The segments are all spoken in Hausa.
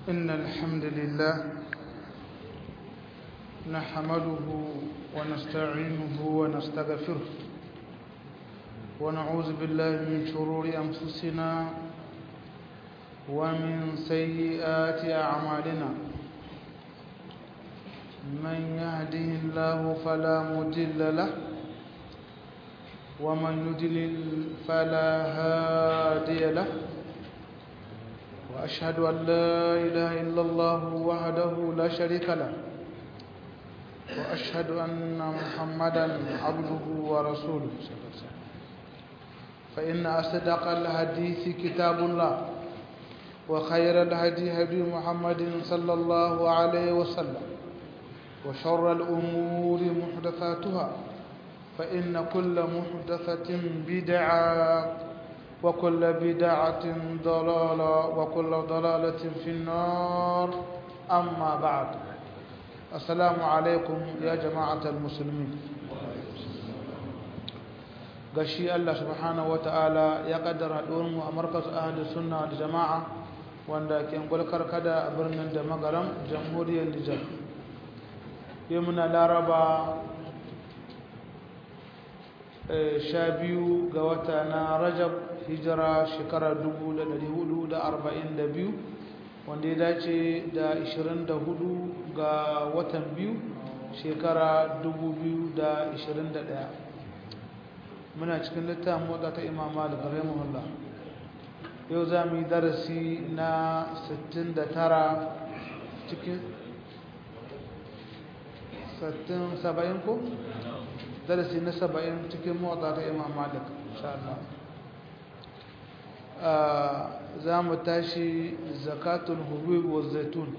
إن الحمد لله نحمده ونستعينه ونستغفره ونعوذ بالله من شرور أنفسنا ومن سيئات أعمالنا من يهده الله فلا مضل له ومن يضلل فلا هادي له وأشهد أن لا إله إلا الله وحده لا شريك له وأشهد أن محمدا عبده ورسوله فإن أصدق الحديث كتاب الله وخير الهدي هدي محمد صلى الله عليه وسلم وشر الأمور محدثاتها فإن كل محدثة بدعة وكل بدعة ضلالة وكل ضلالة في النار أما بعد السلام عليكم يا جماعة المسلمين gashi Allah subhanahu wataala ya kaddara haɗuwarmu a markaz ahli sunna da jama'a wanda ke gulkar kada a birnin da magaram jamhuriyar Nijar yau muna laraba sha biyu ga wata na rajab hijira shekara 1442 wanda ya dace da 24 ga watan biyu shekara 2021 muna cikin littafin motsa ta imam malik rahimahullah yau za mu yi darasi na 69 cikin 70 ko? darasi na 70 cikin motsa ta imam malik insha Allah za mu tashi zakatul hubub wa zaitun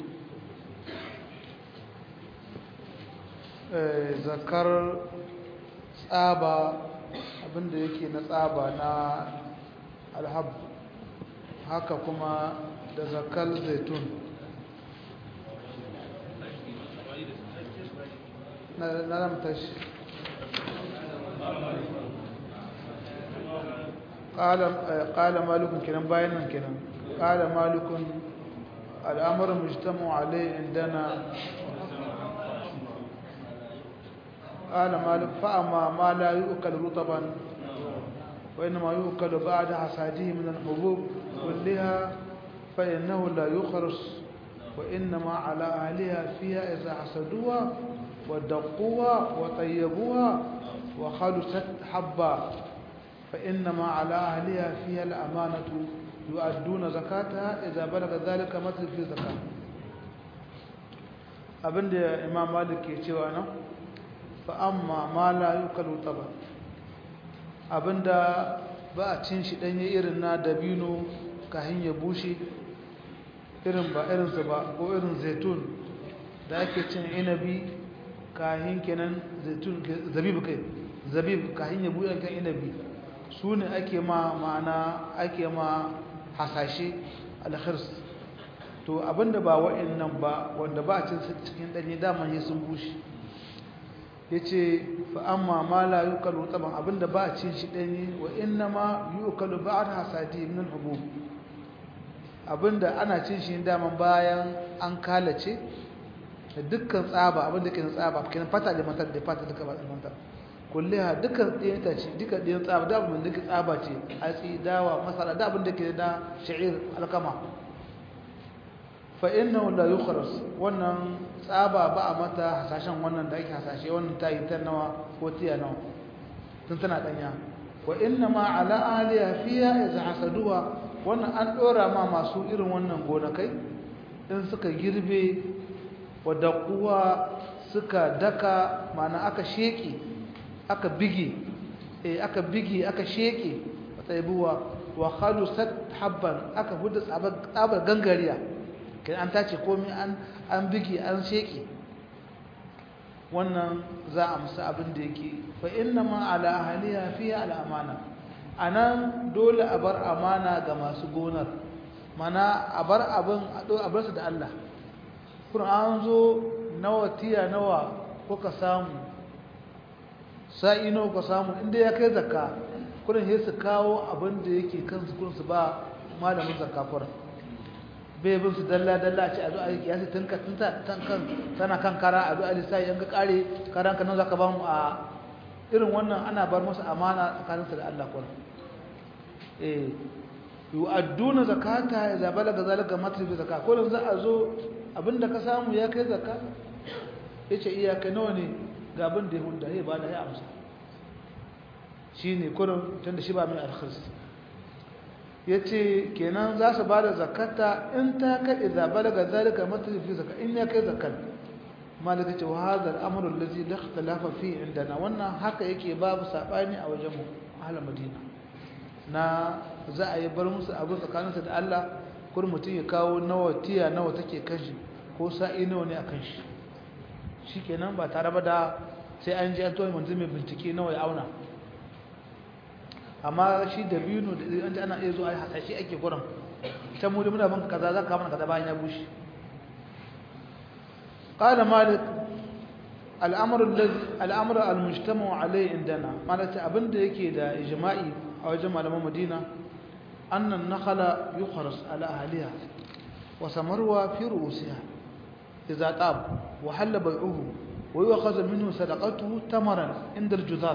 zakar tsaba abinda yake na tsaba na alhab haka kuma da zakar zaitun na zama tashi قال قال مالك كلام باين كلام قال مالك الامر مجتمع عليه عندنا قال مالك فاما ما لا يؤكل رطبا وانما يؤكل بعد حصاده من الحبوب كلها فانه لا يخرس وانما على اهلها فيها اذا حصدوها ودقوها وطيبوها وخلصت حبا فإنما على أهلها فيها الأمانة يؤدون زكاتها إذا بلغ ذلك مثل في زكاة abinda imam malik ke cewa nan fa amma ma la yukalu taba abinda ba a cin shi danye irin na dabino kahin ya bushe irin ba irin sa ba ko irin zaitun da ake cin inabi kahin kenan zaitun zabib kai zabib kahin ya bushe kan inabi su ne ake ma ma'ana ake ma hasashe alkhirs to abinda ba wa'annan ba wanda ba a cin cikin danye daman yi sun bushe yace fa amma ma la yukalu taban abinda ba a cin shi danye wa inna ma yukalu ba'd hasadi min hubub abinda ana cin shi daman bayan an kalace da dukkan tsaba abinda ke tsaba kenan fata da matar da fata duka ba matar kulliha dukkan ɗayan itace duka ɗayan tsaba da abin da ke tsaba ce hatsi dawa masara da abin da ke da sha'ir alkama fa innahu la yukhras wannan tsaba ba a mata hasashen wannan da ake hasashe wannan ta yi ta nawa ko tiya nawa tun tana danya wa inna ma ala aliya fiya idza hasaduha wannan an dora ma masu irin wannan gonakai in suka girbe wa daquwa suka daka mana aka sheki aka bige eh aka bige aka sheke tsaibuwa wa khalusat habban aka huda tsabar gangariya kai an tace komai an an bige an sheke wannan za a musu abin da yake fa inna ma ala ahliha fiha al amana anan dole a bar amana ga masu gonar mana a bar abin a bar su da Allah kun an zo nawa tiya nawa kuka samu sa'i nawa ka samu inda ya kai zakka kurin sai su kawo abin da yake kansu kurin su ba malamin zakka kurin bai bin su dalla dalla ce a zo a yi kiyasi tun ka tun kan tana kan kara a zo a lissafi in ka kare karan ka nan zaka ba mu a irin wannan ana bar musu amana tsakanin su da Allah kuma eh yu'adduna zakata idza balaga zalika matri zakka ko za a zo abinda ka samu ya kai zakka yace iyaka nawa ne ga abin da ya hunda ya bada ya amsa shine kurin tunda shi ba mai alkhis yace kenan za su bada zakata in ta kai idza balaga zalika matri fi zakka in ya kai zakkan malaka ce wa hadha al-amru allazi la ikhtalafa fi indana wannan haka yake babu sabani a wajen mu ahlul madina na za a yi bar musu abu tsakaninsa da Allah kur mutum ya kawo nawa tiya nawa take kashi ko sa'i nawa ne a kan shi shi kenan ba tare ba da sai an ji an toye manzu mai bincike nawa ya auna amma shi da biyu da an ji ana iya zuwa a hasashe ake gurin ta mu da muna banka kaza za ka mana kaza bayan ya bushe قال مالك الامر الذي الامر المجتمع عليه عندنا مالك abinda yake da ijma'i a wajen malaman Madina annan nakhala yukhras ala ahliha wa samarwa fi ru'usiha idza tab wa halla bai'uhu wa yu'khadhu minhu sadaqatuhu tamaran inda al-juzar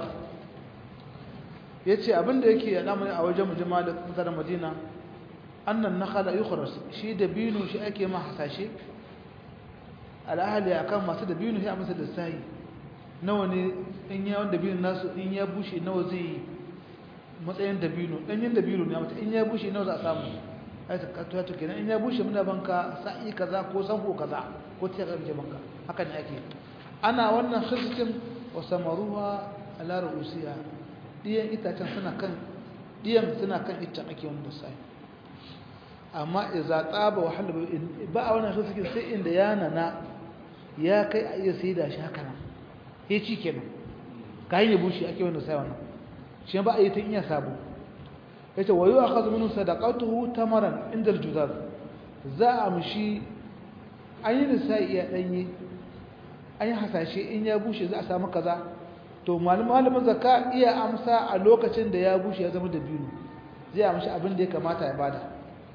yace abinda yake al'amari a wajen mujmal mutanen Madina annan nakhala yukhras shi da binu shi ake ma hasashe al'ahali akan masu da binu sai a masa da sai nawa ne in ya wanda binu nasu in ya bushe nawa zai yi matsayin dabino ɗanyen dabino ne mata in ya bushe nawa za a samu ai ta katuwa to kenan in ya bushe muna banka sa'i kaza ko sanko kaza ko ta karje banka haka ne ake ana wannan khisitin wa samaruha ala ru'usiha diyan itacen suna kan diyan suna kan ita ake wanda sai amma idza taba wa halba ba a wannan khisitin sai inda ya nana ya kai a iya sai da shi haka nan ya ci kenan kayan ya bushe ake wanda sai wannan shi ba a yi tun iya sabo ya ce wayo a kazu minu sadakatuhu tamaran inda aljuzar za a mushi an yi lissa'i iya ɗanye an yi hasashe in ya bushe za a samu kaza to malamin zaka iya amsa a lokacin da ya bushe ya zama da biyu zai amshi abin da ya kamata ya bada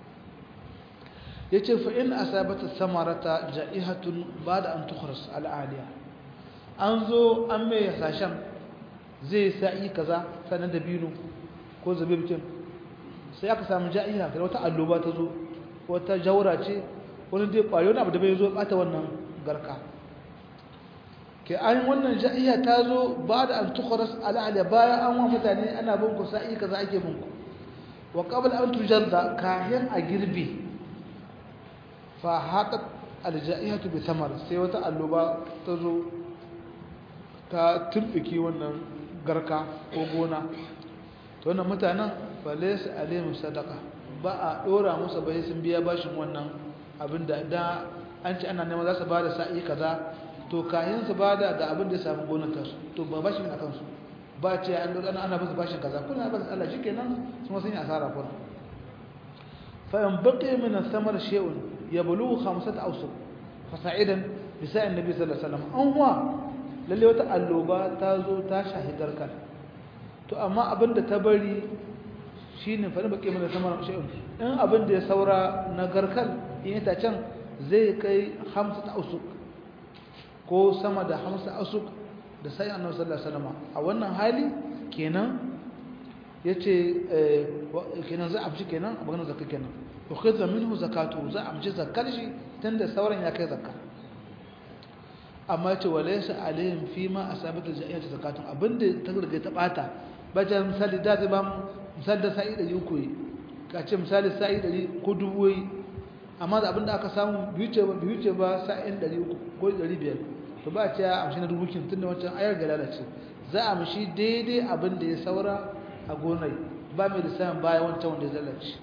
ya ce fa'in a sabata samarata ja'ihatun ba da an tukuras al'aliya an zo an mai hasashen zai sa'i kaza sanar da binu ko zabibcin sai aka samu ja'iha da wata alloba ta zo wata jaura ce wani dai kwari wani abu da bai zo bata wannan garka ke an wannan ja'iha ta zo ba da an tukharas al'ala bayan an wa mutane ana bin ku sa'i kaza ake bin ku wa qabla an tujarda kayan a girbi fa haqat al-ja'ihatu bi thamar sai wata alloba ta zo ta turbiki wannan garka ko gona to wannan mutanen falaysa alaihim sadaqa ba a dora musu bai sun biya bashin wannan abin da da an ci ana neman za su bada sa'i kaza to kayan su bada da abin da ya samu gonar ta to ba bashin a kansu ba ce an dora ana basu bashin kaza kuna ba Allah shikenan sun sun yi asara kuma fa in baqi min ath-thamar shay'un yablughu khamsata awsuq fa sa'idan bi sa'in nabi sallallahu alaihi wasallam an huwa lalle wata alloba ta zo ta shahidar kan to amma abinda ta bari shine fa bake mana samar shay'un in abinda ya saura na garkal in ita can zai kai 50 ausuk ko sama da 50 ausuk da sai annabi sallallahu alaihi wasallam a wannan hali kenan yace kenan za a amshi kenan a maganar zakka kenan ukhidha minhu zakatu za a amshi zakkar shi tunda sauran ya kai zakka amma ce walaysa alaihim fima asabatu ja'iyatu zakatun abinda ta riga ta bata baje misali da zai ba mu misali da sa'i 300 yi ka ce misali sa'i 100 ko dubu yi amma da abinda aka samu biyu ce ba biyu ce ba sa'in 300 ko 500 to ba ce a amshi na rubukin tunda wancan ayar ga lalace za a mishi daidai abinda ya saura a gonai ba mai lissafin baya wancan wanda ya lalace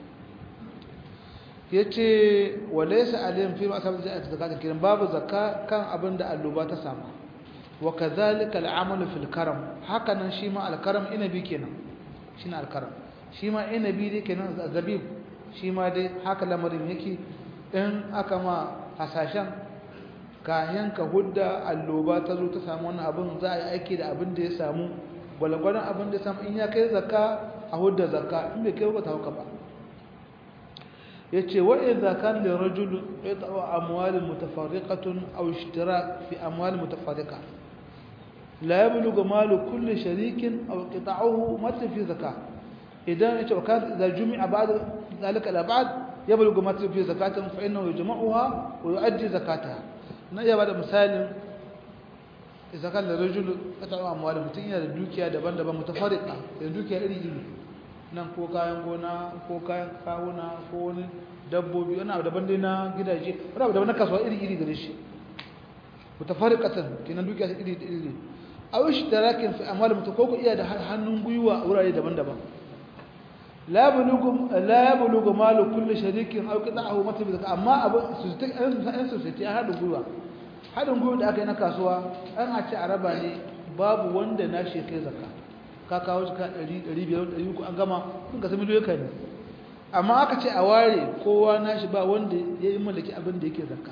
yace walaysa alayhim fi ma'asabati zakati zakatin kiran babu zakka kan abin da alluba ta samu wa kadhalika al'amalu fil karam hakanan shi ma al-karam inabi kenan shine al-karam shi ma inabi dai kenan zabib shi ma dai haka lamarin yake in aka ma hasashen kayan ka hudda alluba ta zo ta samu wannan abin za a yi aiki da abin da ya samu gwalgwadon abin da ya samu in ya kai zakka a hudda zakka in bai kai ba ta hauka ba yace wa idza kan li rajul yata'u amwal mutafarriqatun aw ishtirak fi amwal mutafarriqa la yablughu malu kulli sharikin aw qita'uhu mata fi zakah idan yace wa kan idza jumi'a ba'd zalika la ba'd yablughu mata fi zakatin fa innahu yajma'uha wa yu'addi zakataha na iya bada misalin idza kan li rajul yata'u amwal mutun yana da dukiya daban-daban mutafarriqa da dukiya iri-iri nan ko kayan gona ko kayan kawuna ko wani dabbobi wani abu daban dai na gidaje wani abu daban na kasuwa iri-iri gare shi mutafarriqatan kenan dukiya iri-iri aw ishtirakin fi amwal mutu ko ku iya da hannun gwiwa a wurare daban-daban la bulugum la yablugu malu kulli sharikin aw qita'ahu mata bi zakka amma abu su ta an su ta hadin gwiwa hadin gwiwa da aka yi na kasuwa an a ce araba ne babu wanda na shi kai zakka ka kawo shi ka 100 500 300 an gama kun ka sami miliyoyi ne amma aka ce a ware kowa nashi ba wanda ya yi mallaki abin da yake zakka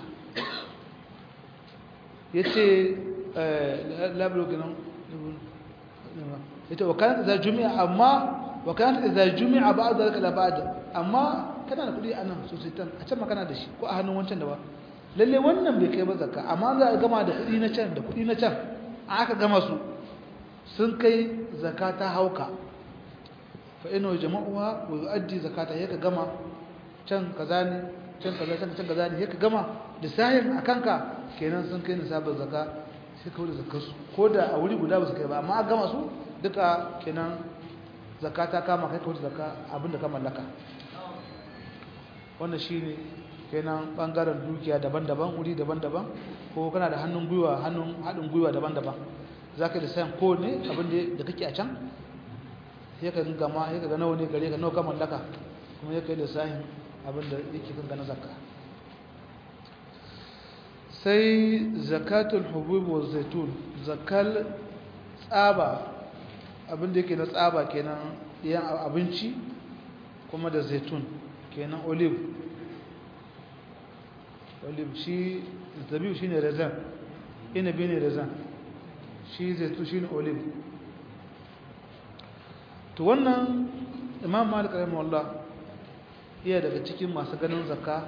ya ce labaroginan ya ce wakanat za jumi'a amma wakanat za jumi'a ba a zarka labada amma kana da kudi a nan sosai a can makana da shi ko a hannun wancan da ba lalle wannan bai kai ba zakka amma za a gama da kudi na can da kudi na can aka gama su sun kai zakka ta hauka fa ina jama'uwa wa yu'addi zakata yaka gama can kaza ne can kaza can can kaza ne yaka gama da sahin akanka kenan sun kai nisabin zakka sai ka wuce zakkar su ko da a wuri guda ba su kai ba amma a gama su duka kenan zakata kama kai ka wuce zakka abinda ka mallaka wannan shine kenan bangaren dukiya daban-daban wuri daban-daban ko kana da hannun gwiwa hannun haɗin gwiwa daban-daban zaka da sayan ko ne abin da kake a can ya ka gama ya ka ga nawa ne gare ka nawa ka mallaka kuma ya kai lissafin abinda yake kan gana zakka sai zakatul hubub wa zaitun zakal tsaba abinda yake na tsaba kenan yan abinci kuma da zaitun kenan olive olive shi zabiu shine raisin inabi ne raisin shi zaitun shine olive to wannan imam malik rahimahullah iya daga cikin masu ganin zakka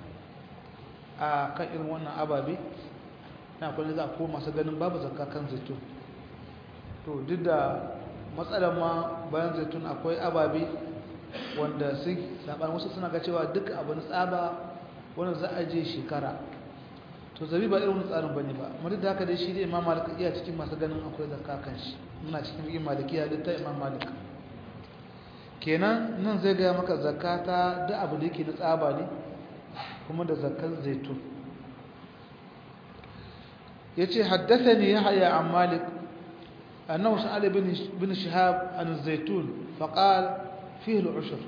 a kan irin wannan ababe na kwanin za a ko masu ganin babu zakka kan zaitun to duk da matsalar ma bayan zaitun akwai ababe wanda su saɓar wasu suna ga cewa duk abin tsaba wanda za a je shekara to zabi ba irin tsarin bane ba amma duk da haka dai shi dai imam malik iya cikin masu ganin akwai zakka kan shi muna cikin imam malikiya duk ta imam malik kenan nan zai gaya maka zakata da abu da yake na tsaba ne kuma da zakan zaitun ya ce haddasa ne ya haya an malik annahu sa'ala bin shihab an zaitun faqal fihi al-ushr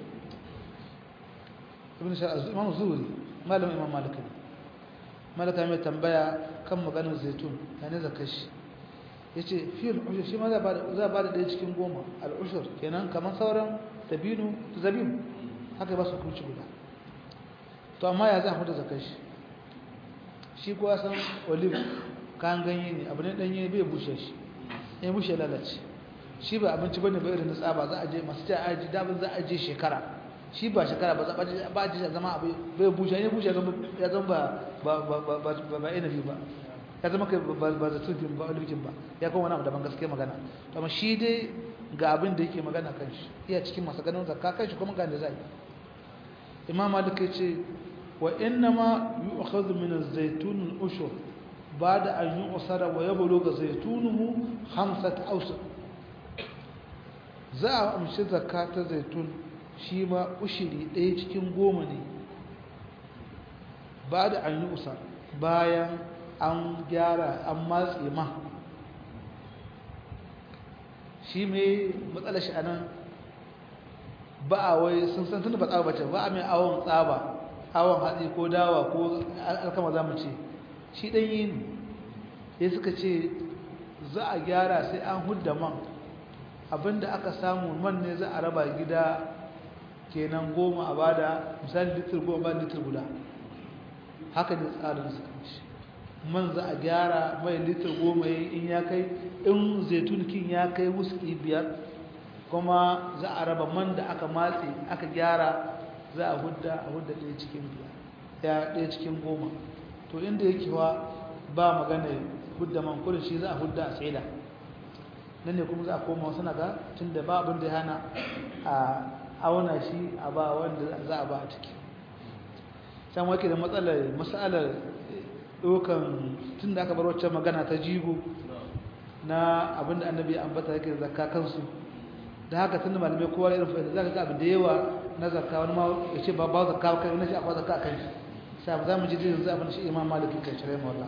ibn shihab imam zuhri malam imam malik ne malaka mai tambaya kan maganar zaitun yana zakashi yace fihi al-ushr shi ma za ba da ɗaya cikin goma al-ushr kenan kamar sauran dabino zabin haka ba su kurci guda to amma ya za a huda zakar shi shi kuwa san olive kayan ganye ne abu ne danye bai bushe shi ya bushe lalace shi ba abinci bane ba irin na tsaba za a je masu ta aji dabin za a je shekara shi ba shekara ba ba a je zama abu bai bushe ya bushe ya zama ba ba ba ba ba inabi ba ya zama kai ba za tufin ba olivin ba ya kuma wani abu daban gaske magana to amma shi dai ga abin da yake magana kan shi iya cikin masu ganin zakka kan shi kuma ga da zai imam malik yace wa inna ma yu'khadhu min az-zaytun al-ushur ba'da an yu'sara wa yablugha zaytunuhu khamsat awsa za a amshi zakka ta zaitun shi ma ushiri ɗaya cikin goma ne ba'da an yu'sara bayan an gyara an matse ma shi mai matsalar shi a nan ba a wai sun san tun da ba tsaba bace ba a mai awon tsaba awon hatsi ko dawa ko alkama za mu ce shi ɗanyi ne ya suka ce za a gyara sai an hudda man abinda aka samu man ne za a raba gida kenan goma a bada misali litir goma ba litir guda haka ne tsarin suka ce man za a gyara mai litir goma in ya kai in zaitunikin ya kai wuski biyar kuma za a raba man da aka matse aka gyara za a hudda a hudda ɗaya cikin biyar ya ɗaya cikin goma to inda yake wa ba magana hudda man kudin shi za a hudda a tsaida nan ne kuma za a koma wasu naga tun da ba abin da ya hana a auna shi a ba wanda za a ba a ciki can wake da matsalar matsalar ɗaukan tun da aka bar wacce magana ta jigo na abinda annabi ya ambata yake zakka kansu da haka tun da malamai kowa irin fa'ida za ka ga abin da yawa na zakka wani ma ya ce ba ba zakka kai wani shi akwai zakka a kan shi sai za mu ji zai yanzu abin da shi imam maliki kan shirai mawala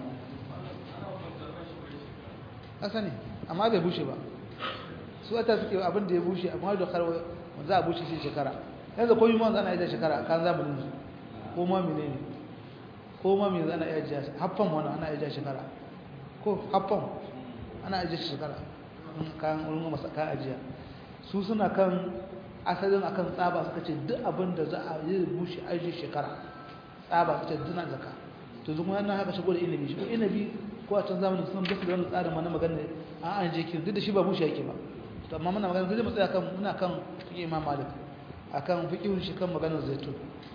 ƙasa ne amma bai bushe ba su wata suke abin da ya bushe amma da karwa za a bushe shi shekara yanzu ko yi ma ana iya shekara kan zamanin su ko ma mene ne ko ma mene ana iya jiya haffan wani ana iya jiya shekara ko haffan ana iya jiya shekara kan wurin masa kan ajiya su suna kan asalin akan tsaba suka ce duk abin da za a yi bushe ajiye shekara tsaba suka ce duna zaka to zuwa yana haka shigo da inabi shi ko inabi ko a can zamanin sun basu da wani tsarin mana magana an an je kin duk da shi ba bushe yake ba to amma muna magana zai mu tsaya kan muna kan fiqh imam malik akan fiqhun shi kan maganar zaitun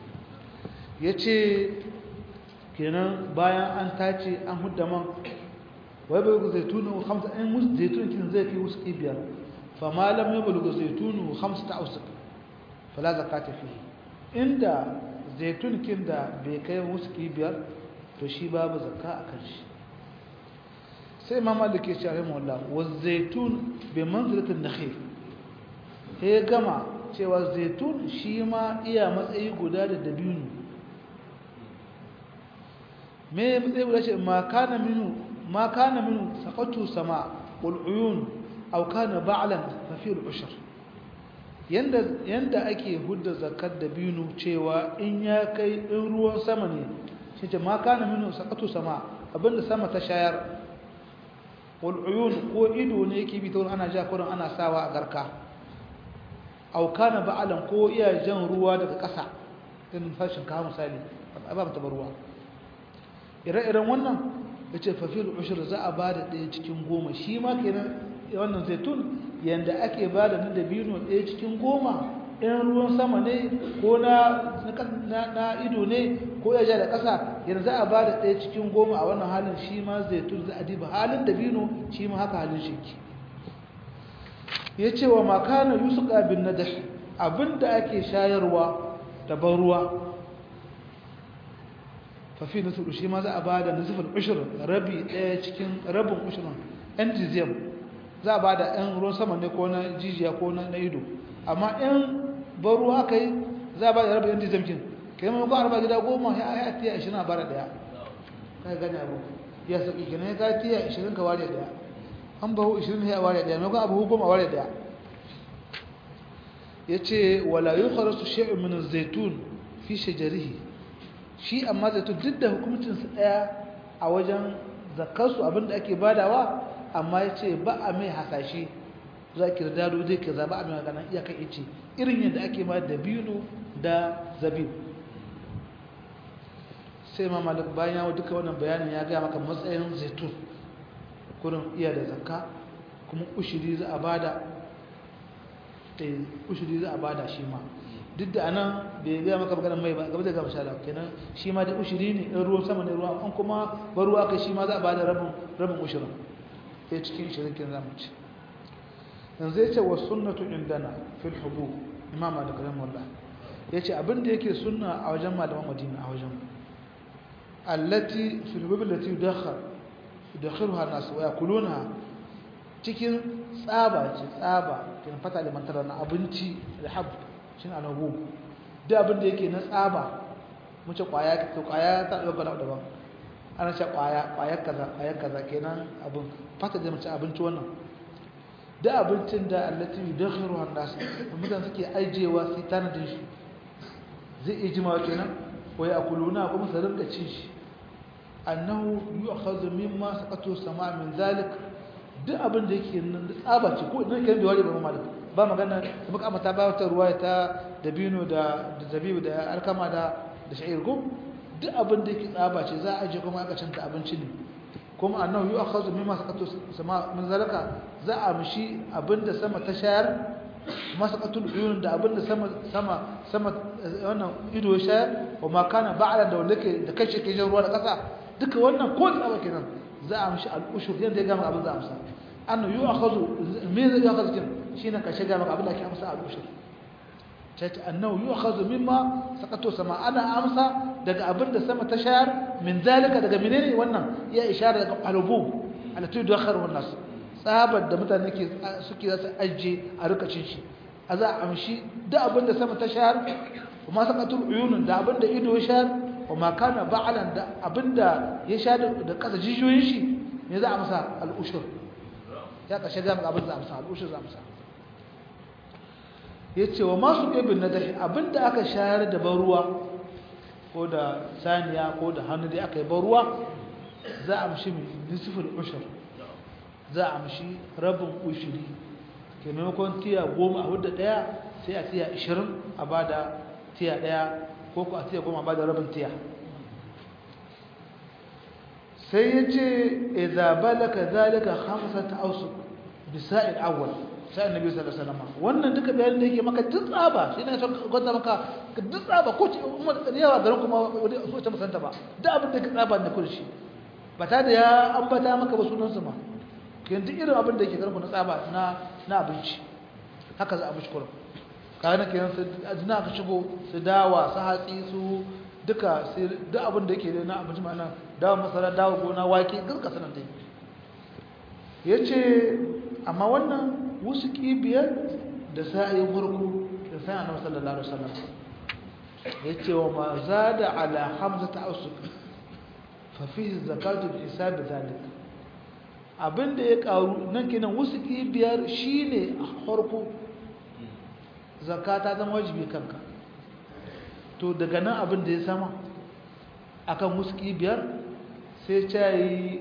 yace kenan bayan an tace an hudda man wai bai ga zaitunu khamsa in mus zaitun kin zai kai wasu biyar fa ma lam yablughu zaitunu khamsata awsaq fala zakata fihi inda zaitun kin da bai kai wasu biyar to shi babu zakka akan shi sai imam malik ya ce rahimahullah wa zaitun bi manzilatin nakhil ya gama cewa zaitun shi ma iya matsayi guda da dabino me matsayi guda ce ma kana minu ma kana minu saqatu sama wal uyun aw kana ba'lan fa fi al-ushr yanda yanda ake hudda zakat dabino cewa in ya kai in ruwan sama ne shi ce ma kana minu saqatu sama abinda sama ta shayar wal uyun ko ido ne yake bi ta ana ja kurin ana sawa a garka aw kana ba'lan ko iya jan ruwa daga ƙasa din fashin ka misali ba ta ruwa ire-iren wannan yace fa fil ushr za a bada ɗaya cikin goma shi ma kenan wannan zaitun yanda ake bada na dabino ɗaya cikin goma in ruwan sama ne ko na na ido ne ko ya ja da ƙasa yanzu za a bada ɗaya cikin goma a wannan halin shi ma zaitun za a diba halin dabino shi ma haka halin shi ya ce wa makana yusuka bin nadah abinda ake shayarwa da ban ruwa fafi nasiru shi ma za a ba da nasifin ushir rabi ɗaya cikin rabin ushirin yan jiziyam za a ba da yan ruwan sama ne ko na jijiya ko na ido amma yan ban ruwa aka yi za a ba da rabin yan jiziyam kin kai mai ko arba gida goma ya ya tiya ashirin a bara ɗaya kai gane abu ya sauƙi kenan ya ka tiya ashirin ka ware ɗaya an bahu 20 ya ware daya maimakon abu goma ware daya ya ce wala yi kharasu shi'in min zaitun fi shajarihi shi amma zaitun duk da hukumuncinsu daya a wajen zakarsu abinda ake badawa amma ya ce ba a mai hasashe za ki dado zai ke zaba a mai magana iyakan ice irin yadda ake ba da bino da zabib sai ma malik bayan yawo duka wannan bayanin ya gaya maka matsayin zaitun kurin iya da zakka kuma ushiri za a bada eh ushiri za a bada shi ma duk da anan bai ga maka maganar mai ba gaba da gaba shala kenan shi ma da ushiri ne in ruwan sama ne ruwa an kuma bar ruwa kai shi ma za a bada rabin rabin ushirin sai cikin shirikin zamu ci yanzu yace wa sunnatu indana fil hubub imam malik rahimahullah yace abin da yake sunna a wajen malaman madina a wajen allati fil hubub allati yudakhal yudakhiruha nas wa yakuluna cikin tsaba ce tsaba kin fata da mantara na abinci da hab shin anabu da abin da yake na tsaba muce kwaya to kwaya ta dauka da daban ana ce kwaya kwaya kaza kwaya kaza kenan abin fata da mace abinci wannan da abincin da allati yudakhiruha nas mutan suke aijewa sai tanadin shi zai iya jimawa kenan wa yakuluna kuma su rinka cin shi annahu yu'khadhu mimma saqatu sama' min zalik duk abin da yake nan tsaba ce ko idan kai da wari ba malik ba magana da muka amata ba wata ruwaya ta dabino da da zabibu da alkama da da sha'ir ko duk abin da yake tsaba ce za a je kuma aka canta abinci ne kuma annahu yu'khadhu mimma saqatu sama' min zalika za a mishi abin da sama ta shayar masaqatul uyun da abinda sama sama sama wannan ido ya sha wa ma kana ba'lan da wanda ke da kace ke jin ruwa da kasa duka wannan ko tsaba kenan za a mishi al-ushur yanda ya gama abin za a amsa annu yu'akhadhu me zai yu'akhadhu kin shine ka shiga maka abin da ke amsa al-ushur tace annahu yu'akhadhu mimma saqatu sama ana amsa daga abin da sama ta shayar min zalika daga menene wannan ya ishara daga alubub alati yudakhiru an-nas tsabar da mutane ke suke za su ajiye a rikacin shi a za a amshi da abin da sama ta shayar kuma saqatul uyunun da abin da ido ya shayar kuma kana ba'alan da abin da ya shayar da kasa jijiyoyin shi ne za a masa al-ushur ya kashe ga abin za a masa al-ushur za a masa yace wa masu ibn nadahi abin da aka shayar da ban ruwa ko da saniya ko da hannu dai aka yi ban ruwa za a mishi nisful ushur za a mishi rabin ushuri ke maimakon tiya goma a wadda daya sai a tiya ishirin a ba da tiya daya ko ku a tiya goma a ba da rabin tiya sai ya ce idza balaka zalika khamsata awsuq bisa'il awwal sai annabi sallallahu alaihi wasallam wannan duka bayanin da yake maka duk tsaba shi ne son gwada maka duk tsaba ko ce umar yawa garin kuma so ta musanta ba duk abin da ka tsaba ne kurshi ba ta da ya ambata maka ba sunan su ma kin duk irin abin da yake garin na tsaba na na abinci haka za a mishi kurum kaga nake yan su azna ka shigo su dawa su hatsi su duka sai duk abin da yake na abinci ma nan dawa masara dawa gona wake duka sanan dai yace amma wannan wasu biyar da sa'ayin farko da sa'ayin annabi sallallahu alaihi wasallam yace wa ma zada ala hamzata ausuk fa fihi zakatu bi hisab zalik abinda ya karu nan kenan wasu biyar shine a farko zakata zama wajibi kanka to daga nan abin da ya sama akan wasu biyar sai ta yi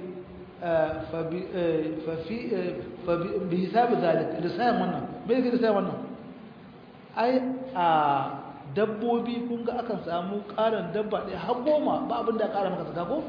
بحساب ذلك لسان wannan me yake lissafin wannan ai a dabbobi kun ga akan samu karan dabba ɗaya har goma ba abin da ƙara maka zaka ko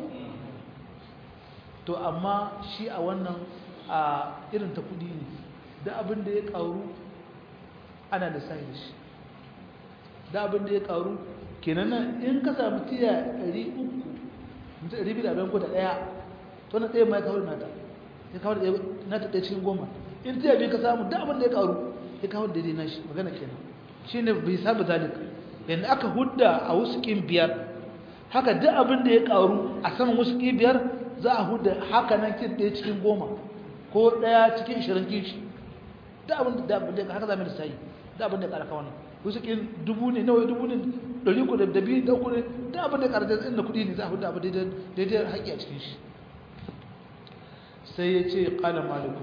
to amma shi a wannan a irin ta kudi ne da abin da ya ƙaru ana lissafi da shi da abin da ya ƙaru kenan nan in ka samu tiya 300 mutum 200 ko da ɗaya to na ɗaya ma ya kawo da nata ya kawo da nata ɗaya cikin goma in ta yabi ka samu da abin da ya karu ya kawo da na shi magana kenan shi ne bai sabu zalika yadda aka hudda a wasu ƙin biyar haka duk abin da ya karu a saman wasu ƙin biyar za a hudda haka nan kin ɗaya cikin goma ko ɗaya cikin ishirin kishi da abin da haka zama da sayi da abin da ya ƙara kawo wasu ƙin dubu ne nawa dubu ne ɗari ku da biyu da uku ne da abin da ya ƙara da inda kuɗi ne za a hudda abin daidai haƙƙi a cikin shi sai ya ce ƙala maliku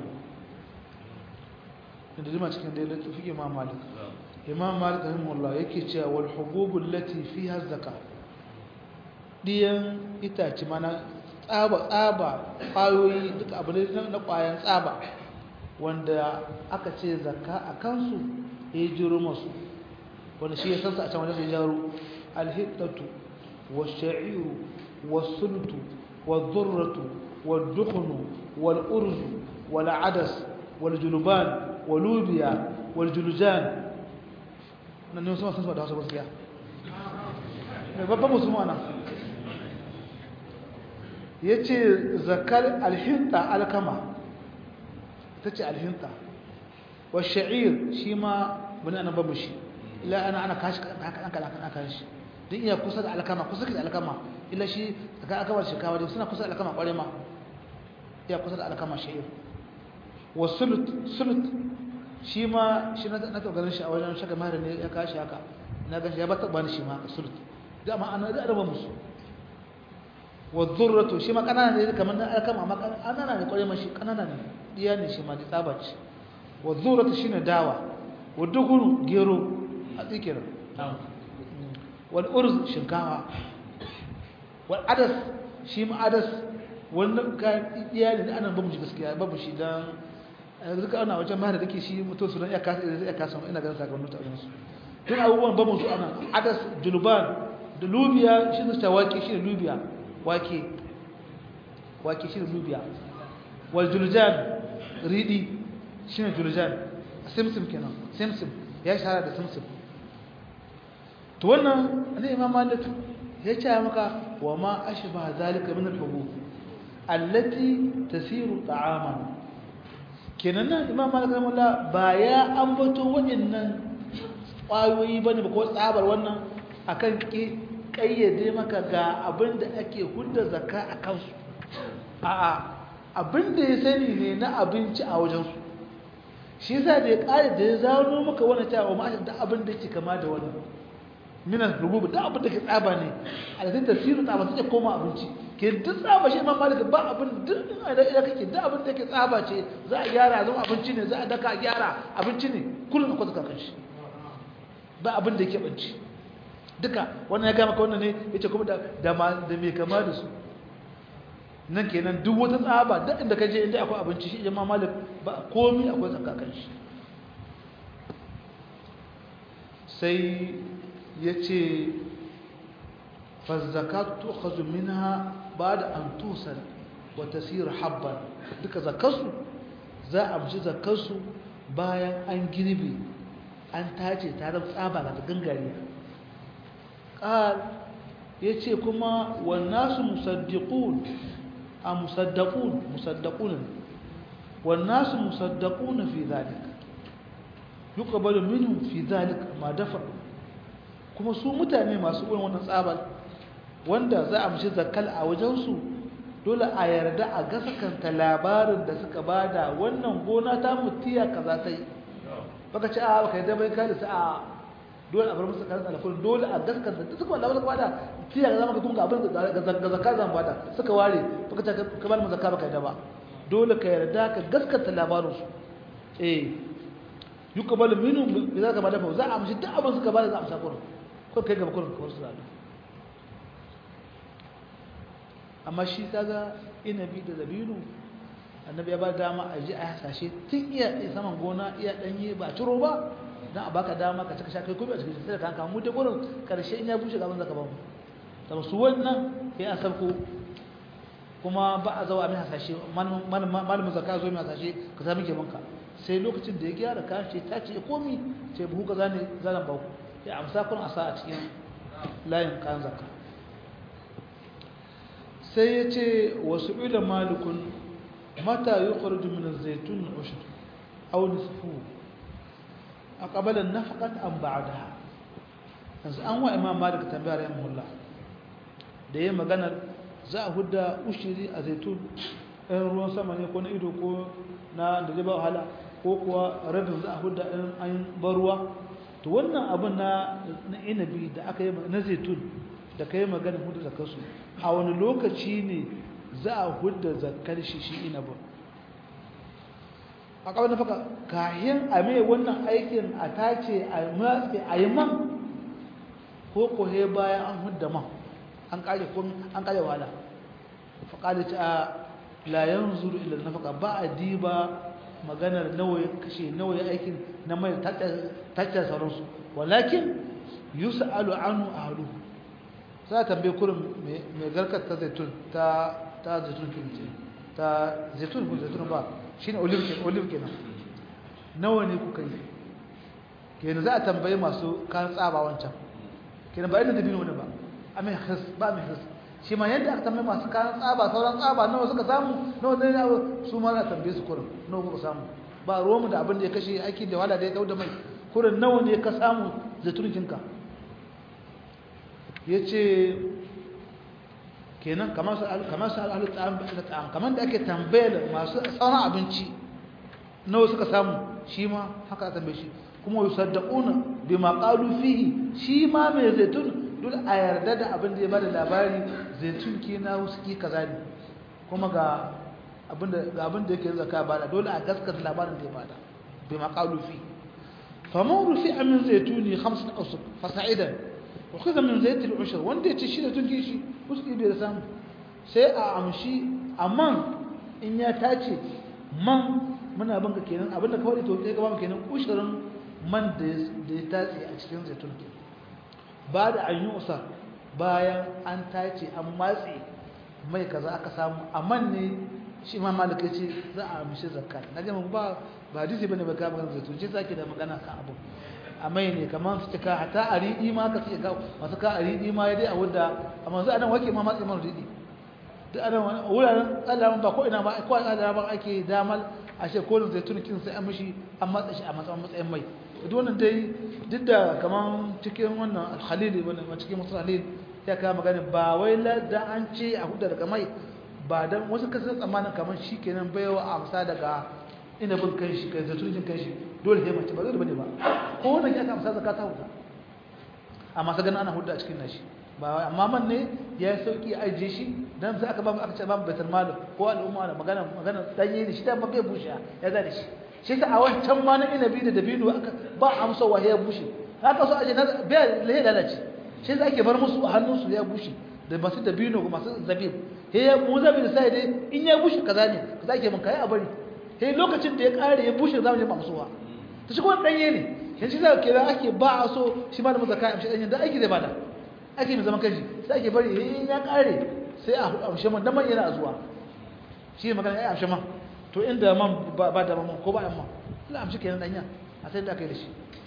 da zama cikin da ya fi imam malik imam malik rahimahullah yake cewa wal hububul lati fiha zaka diyan itace mana tsaba tsaba kwayoyi duka abu ne na kwayan tsaba wanda aka ce zakka a kansu ya jiro masu wanda shi ya san sa a can wanda sai jaro alhiddatu wash-sha'iru was-sultu wadh-dhurratu wad-dukhnu wal-urzu wal-adas wal-julban walubiya waljulujan nan ne sama sun da wasu gaskiya mai babban musulman nan ya ce zakar alhinta alkama ta ce alhinta wa sha'ir shi ma wani ana babu shi ila ana ana kashi ana kashi don iya kusa da alkama kusa da alkama ila shi tsakanin alkamar shekawa da suna kusa da alkama kware ma iya kusa da alkama sha'ir wa sulut sulut shi ma shi na taɓa ganin shi a wajen shaka mara ne ya kashi haka na gan shi ya bata bani shi ma sulut da ma ana da araba musu wa zurratu shi ma kanana ne kamar na alkama amma kanana ne kwarai mashi kanana ne diya ne shi ma da tsaba ce wa zurratu shine dawa wa duguru gero a tsikirin wal urz shinkawa wal adas shi ma adas wannan kayan iyali da ana babu shi gaskiya babu shi dan duka ana wajen mahar da ke shi mutum su don iya kasa iya kasa ina ganin sakamakon ta su tun abubuwan babu su ana adas juluban da lubiya shi ne wake shi ne lubiya wake wake shi ne lubiya wal juljan ridi shi ne juljan simsim kenan simsim ya shahara da simsim to wannan ne imam malik ya ce maka wa ma ashba zalika min al-hubub allati tasiru ta'aman kenan nan imam malik rahimahullah ba ya ambato waɗannan ƙwayoyi bane ba ko tsabar wannan akan ki kayyade maka ga abin da ake hudda zakka a kansu a'a abin da ya sani ne na abinci a wajensu shi yasa da ya ƙare da ya zano maka wannan cewa ma da abin da yake kama da wannan minan rububu da abin da ke tsaba ne a da tasirin tsaba take koma abinci ke duk tsaba shi imam malik ba abin duk idan idan kake duk abin da ke tsaba ce za a gyara zama abinci ne za a daka a gyara abinci ne kullum akwai zaka kan shi ba abin da yake banci duka wannan ya gama ka wannan ne yace kuma da da mai kama da su nan kenan duk wata tsaba duk inda ka je inda akwai abinci shi imam malik ba komai akwai zaka kan shi sai ya ce fazzakatu tu'khadhu minha ba'da an tusal wa tasir habban duka zakarsu za a amshi zakarsu bayan an girbe an tace ta zama tsaba ga gangare qal yace kuma wan nasu musaddiqun a musaddaqun musaddaqun wan nasu musaddaqun fi dhalika yuqbalu minhum fi dhalika ma dafa kuma su mutane masu irin wannan tsabar wanda za a mishi zakkal a wajensu dole a yarda a gasakanta labarin da suka bada wannan gona ta mutiya kaza ta yi baka ce a baka yadda bai kada su a dole a bar musu karin alfulun dole a gaskanta duk suka labarin suka bada tiya ga zama ka kuma abin ga zakka zan bada suka ware baka ce ka bar mu zakka baka yadda ba dole ka yarda ka gaskanta labarin su eh yuqbalu minhum bi zaka ma dafa za a amshi duk abin suka bada za a amsa kurin ko kai gaba kurin kawar su zaɓi amma shi kaga inabi da dabino annabi ya ba dama a ji a hasashe tun iya saman gona iya ɗanye ba ciro ba don a baka dama ka cika sha kai kuma a cikin sai da kanka mu dai gurin karshe in ya bushe gaban zaka ba mu da su wannan ya an sarko kuma ba a zawa mai hasashe malamin zakka zo mai hasashe ka sami ke manka sai lokacin da ya gyara kayan ce ta ce komi ce buhu ka zane zanen ba ku ya amsa kun a sa a cikin layin kayan zakka sai ya ce wasu ila malikun mata yi ƙwarju min zaitun ushur au nisfu a ƙabalan nafaƙat an ba'adaha yanzu an wa imam malik tambayar yan mulla da ya maganar za a hudda ushiri a zaitun ɗan ruwan sama ne ko na ido ko na da zai ba wahala ko kuwa rabin za a hudda ɗan an bar ruwa to wannan abin na inabi da aka yi na zaitun da ka yi magana hudu zakarsu a wani lokaci ne za a hudu zakar shi shi inabin a kawai na faka kayan a mai wannan aikin a tace a matse a yi man ko kohe bayan an hudu man an kare kun an kare wala faƙaɗa ta layan zuru ila na faka ba a diba maganar nawa ya kashe nawa ya aikin na mai tattara sauransu walakin yus'alu anhu ahlu za a tambaye kurin mai garkar ta zaitun ta ta zaitun kince ta zaitun ko zaitun ba shine olive kenan olive kenan nawa ne kuka yi kenan za a tambaye masu kan tsaba wancan kenan ba irin dabino ne ba amin khis ba mai khis shi ma yadda aka tambaye masu kan tsaba sauran tsaba nawa suka samu nawa ne su ma za a tambaye su kurin nawa kuka samu ba ruwanmu da abin da ya kashe aiki da wala da ya da mai kurin nawa ne ka samu zaitunikinka ya ce kenan kamar su al'alu ta'am kamar da ake tambayar masu tsawon abinci nawa suka samu shi ma haka a tambaye shi kuma yi saddaƙuna bi maƙalu fihi shi ma mai zaitun duk a yarda da abin da ya bada labari zaitun ke na wasu ki kaza ne kuma ga abin da yake zaka bada dole a gaskata labarin da ya bada bi maƙalu fihi فمن رفع من زيتوني خمسة أوسق فصعدا وخذ من زيت العشر وانت تشيل تنكيشي وسقي بيرسام sai a amshi amman in ya tace man muna banka kenan abinda kawai to sai gaba kenan kushirin man da ya tace a cikin zaitun ke ba da an yi usa bayan an tace an matse mai kaza aka samu amman ne shi imam malik ya ce za a amshi zakka na ga ba ba hadisi bane ba ka magana zaitun ce zaki da magana kan abu amai ne kamar su cika hata a riɗi ma ka ce ga masu ka a riɗi ma ya dai a wadda amma zai anan wake ma matsayin man riɗi duk anan wuraren tsalaman ba ko ina ba ko tsalaman ake damal a ce kolin zaitun kin sai an mishi an matsa shi a matsayin mai duk wannan dai duk da kamar cikin wannan alhalili wannan cikin musul halil ya kawo magana ba wai da an ce a huda daga mai ba dan wasu kasar tsammanin kamar shi kenan baiwa amsa daga inabin kanshi kai zaitun kanshi dole sai mace ba zai bane ba ko wannan ya kamsa zakata huda amma sa ganin ana huda a cikin nashi ba amma man ne ya yi sauki a ajiye shi dan sai aka ba aka ce ba mu baitul mal ko al'umma da magana magana danye ne shi da ba bai bushe ya da shi shi ta a wancan ma na inabi da dabino aka ba amsa wa ya bushe haka so aje na bai lahi lalace shi za ake bar musu a hannun su ya bushe da masu dabino ko masu zabib he ya mu zabib sai dai in ya bushe kaza ne kaza ke mun kai a bari he lokacin da ya kare ya bushe zamu je mamsuwa to shi kuma danye ne yanzu za ke ake ba a so shi ma da mazaka amshi danyen da aiki zai bada ake mai zaman kanshi sai ake bari in ya kare sai a amshi man dan man yana zuwa shi ne magana ya amshi man to inda man ba da man ko ba yan man Allah amshi kenan danya a sai da kai da shi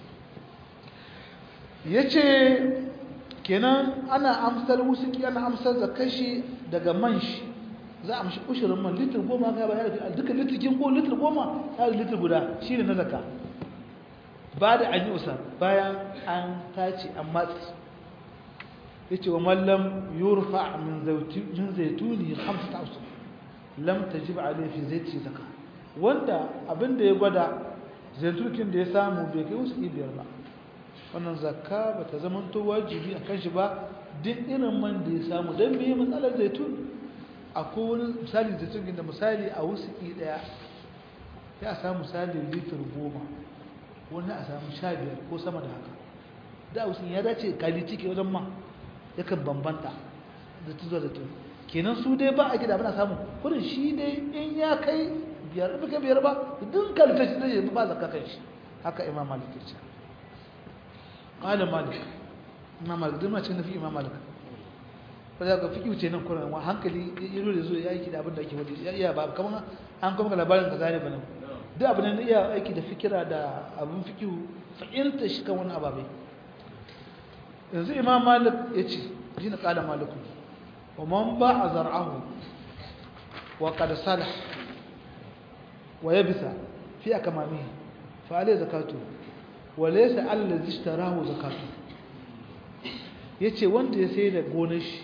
yace kenan ana amsar wusuki ana amsar da kashi daga man shi za a amshi ushirin man litir goma ga ba ya da duka litirkin ko litir goma ya da litir guda shine na zakka ba da an yi usa bayan an tace an matsi ya ce wa mallam yurfa min zaituni hamsa usul lam ta ji ba a laifin zai ce zaka wanda abinda ya gwada zaitunin da ya samu bai kai wasu biyar ba wannan zakka ba ta zama to wajibi a kan shi ba duk irin man da ya samu don me matsalar zaitun akwai wani misali zaitun da misali a wasu ɗaya ya samu misali litir goma wani a samu sha biyar ko sama da haka da wasu ya dace kali ciki wajen ma yakan bambanta da tuzo da tuzo kenan su dai ba a gida bana samu kudin shi dai in ya kai biyar ba kai biyar ba duk kalta shi zai ba zakka kan shi haka imam malik ya ce qala malik imam malik duk ma cikin nafi imam malik ba za ka fiki wuce nan kuran wa hankali ya zo da zo ya yi da abin da ake wadi ya iya ba kamar an kuma ga labarin ka zane bane duk abin da iya aiki da fikira da abin fikihu fahimta shi kan wani ababai yanzu imam malik ya ce ji na kala malikun wa man ba a zar'ahu wa kada salah wa ya bisa fi a kamami fa'ale zakatu wa laisa allah zishtarahu zakatu ya ce wanda ya sai da gonar shi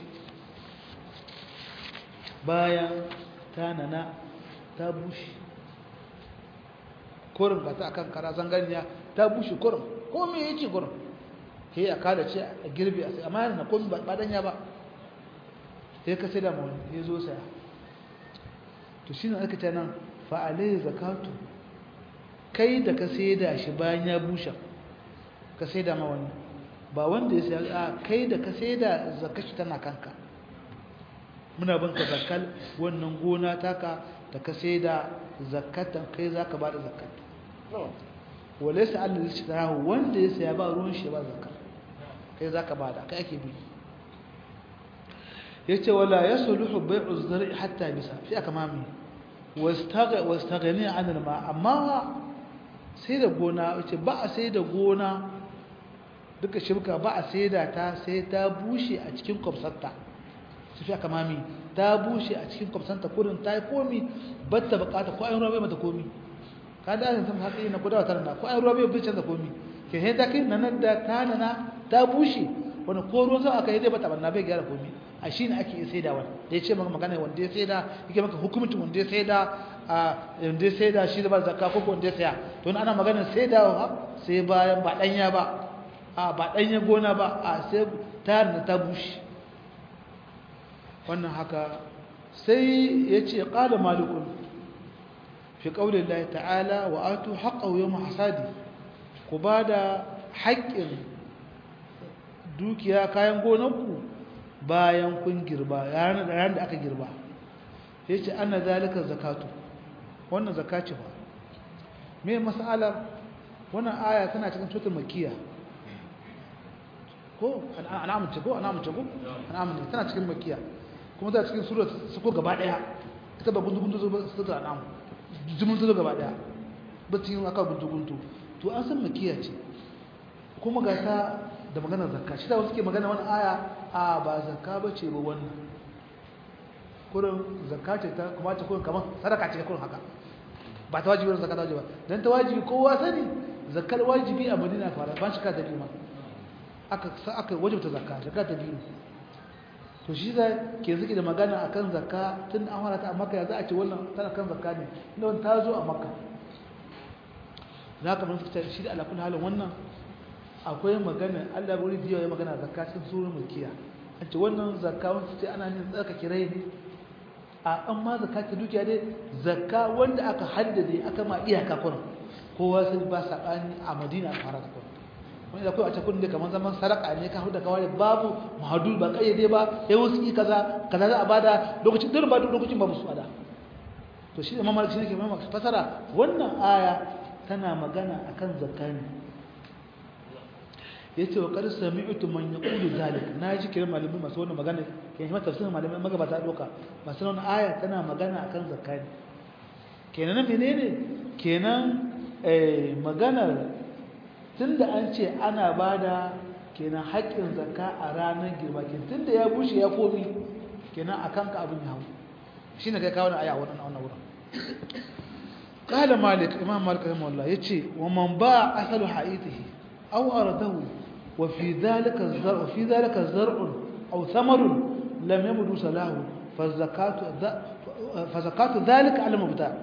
bayan ta nana ta bushe kurin ga ta akan kara zanganiya ta bushe kurin ko me yake kurin sai a kada ce a girbe a sai amma yana komi ba danya ba sai ka sai da mawani ya zo saya to shi ne aka ce nan fa'alai zakatu kai da ka sai da shi bayan ya bushe ka sai da mawani ba wanda ya sai a kai da ka sai da zakashi tana kanka muna bin ka zakal wannan gona taka da ka sai da zakatan kai za ka ba da zakata wale sa Allah zai cika rahu wanda ya saya ba ruwan shi ba zakka kai za ka ba da kai ake bi ya ce wala ya suluhu bai'u zari hatta bisa fi aka mami wastagani an ma amma sai da gona ya ce ba a sai da gona duka shirka ba a sai da ta sai ta bushe a cikin kwamsarta su fi aka mami ta bushe a cikin kwamsanta kurin ta yi komi batta bukata ko ayin ruwa bai mata komi ka da sun hatsi na kudawa tare da ko ayin ruwa bai bai canza komi ke sai ta kai nan da ta nana ta bushe wani ko ruwan sama aka yi zai bata banna bai gyara komi a shi ne ake sai da wani da ya ce maka magana wanda ya sai da yake maka hukumcin wanda ya sai da a wanda ya sai da shi da ba zakka ko wanda ya saya to ana magana sai da sai bayan ba danya ba a ba danya gona ba a sai ta nana ta bushe wannan haka sai ya ce ƙada malikun fi ƙaunin lai ta'ala wa atu haƙa yau hasadi ku ba da haƙƙin dukiya kayan gonanku bayan kun girba yaran da aka girba ya ce ana zalika zakatu wannan zakaci ba mai matsalar wannan aya tana cikin tutun makiya ko an amince ko an amince ko an amince tana cikin makiya kuma za cikin sura su ko gaba daya ita ba guntu guntu zo ba su ta namu jimin zo gaba daya ba ta yin aka guntu guntu to an san makiya ce kuma ga ta da maganar zakka shi da wasu ke magana wani aya a ba zakka ba ce ba wannan kurin zakka ce ta kuma ta kurin kamar sadaka ce kurin haka ba ta wajibi zakka ta wajibi ba dan ta wajibi kowa sani zakkar wajibi a Madina fara ban shika ta biyu ma aka aka wajibta zakka zakka ta biyu to shi da ke zuki da magana akan zakka tun an fara ta a Makka ya za a ce wannan tana kan zakka ne inda wannan ta zo a Makka zaka mun fita shi da alakul halin wannan akwai magana Allah bari biyo ya magana zakka cikin surun mulkiya an ce wannan zakka wanda ce ana yin tsaka kirai ne a an ma zakka ta dukiya dai zakka wanda aka haddade aka ma iyaka kun kowa sai ba sabani a Madina a fara kun wani da kai a cikin da kaman zaman saraka ne ka huda kawai babu mahadul ba kayyade ba sai wasu yi kaza kaza za a bada lokacin din ba lokacin ba musu ada to shi da mamaki shi ne ke mamaki fasara wannan aya tana magana akan zakka ne yace wa qad sami'tu man yaqulu zalik naji kiran malami masu wannan magana ke shi tafsirin malami magabata doka masu wannan aya tana magana akan zakka kenan menene kenan eh maganar tunda an ce ana bada kenan haƙƙin zakka a ranar girma kenan tunda ya bushe ya komi kenan akan ka abin ya hawo shine kai kawo aya wannan wannan wurin قال مالك امام مالك رحمه الله يجي ومن باع اصل حائطه او ارده وفي ذلك الزرع وفي ذلك الزرع أو ثمر لم يبدو صلاه فزكاة فزكاة ذلك على المبتاع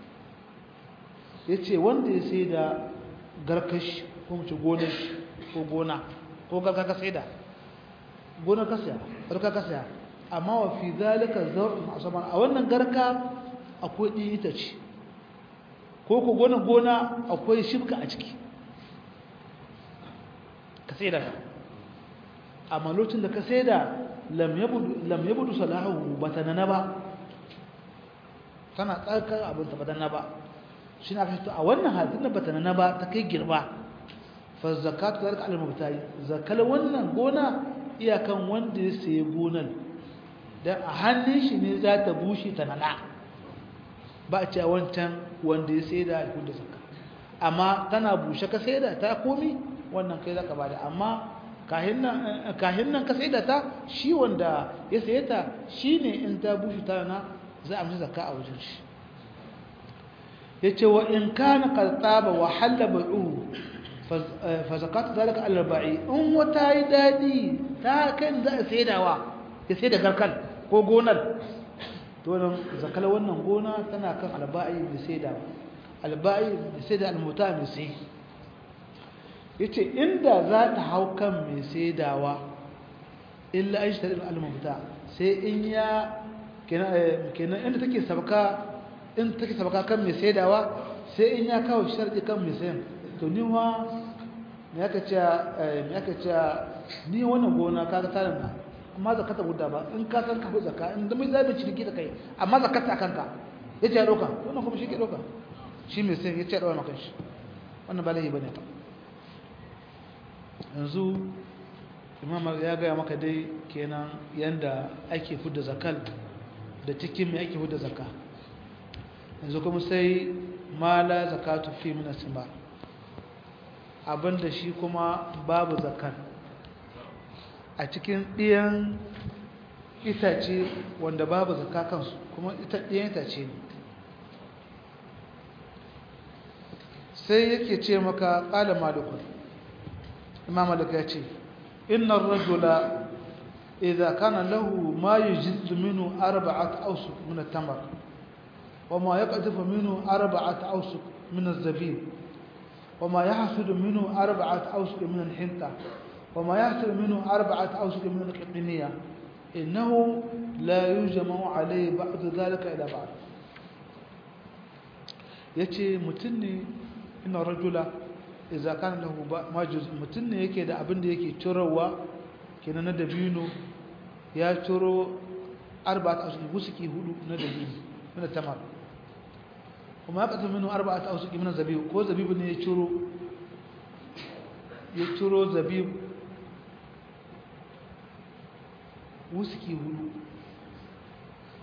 yace wanda ya sai da garkash ko mu ce gonar ko gona ko garka ka sai da gonar ka saya garka ka saya amma wa fi zalika zar'un asaban a wannan garka akwai ɗin itace ko ko gonar gona akwai shibka a ciki ka sai da amma lokacin da ka sai da lam yabudu salahu ba ta nana ba tana tsarkar abin ta ba ta nana ba shi na fito a wannan hadin da ba ta nana ba ta kai girba fa zakatu zalika al mubtari zakal wannan gona iyakan wanda ya sayi gonan dan a hannun shi ne za ta bushe ta nana ba a cewa wancan wanda ya sai da da zakka amma tana bushe ka sai da ta komi wannan kai zaka bada amma kahin nan ka saida ta shi wanda ya saye ta shine in ta bushe ta na za a mishi zakka a wajen shi yace wa in kana qad taba wa halla bai'uhu fa zakatu zalika al ba'i in wata yi dadi ta kan za a saidawa ya saida garkal ko gonar to nan zakala wannan gona tana kan alba'i mai saida alba'i mai saida almuta mai sai yace inda za ta hau kan mai saidawa illa an shi tarin almuta sai in ya kenan inda take sabaka in take sabaka kan mai saidawa sai in ya kawo sharɗi kan mai sayan to ni wa me aka ce me aka ce ni wannan gona kaga tarin na amma zakata guda ba in ka san ka fi zakka in da mai zabi ciniki da kai amma zakata kanka yace ya doka wannan kuma shi ke doka shi mai sayan yace ya dawo maka shi wannan ba laifi bane ta yanzu imam ya gaya maka dai kenan yanda ake fudda zakal da cikin mai ake fudda zakka yanzu kuma sai mala zakatu fi min asma abinda shi kuma babu zakal a cikin ɗiyan itace wanda babu zakka kansu kuma ita ɗiyan itace ne sai yake ce maka ƙala malikun imam malik ya ce inna rajula idza kana lahu ma yujizzu minhu arba'at awsuq min at-tamr wa ma yaqdifu minhu arba'at awsuq min az-zabib wa ma yahsudu minhu arba'at awsuq min al-hinta wa ma yahsudu minhu arba'at awsuq min al-qitniya innahu la yujma'u alayhi ba'd dhalika ila ba'd yace mutun ne inna rajula idza kana lahu majuz mutun ne yake da abin da yake cirowa kenan na dabino ya ciro arba'at awsuq gusuki hudu na dabino na tamar kuma ya minhu arba'at awsuq min zabib ko zabib ne ya ciro ya ciro zabib wuski hudu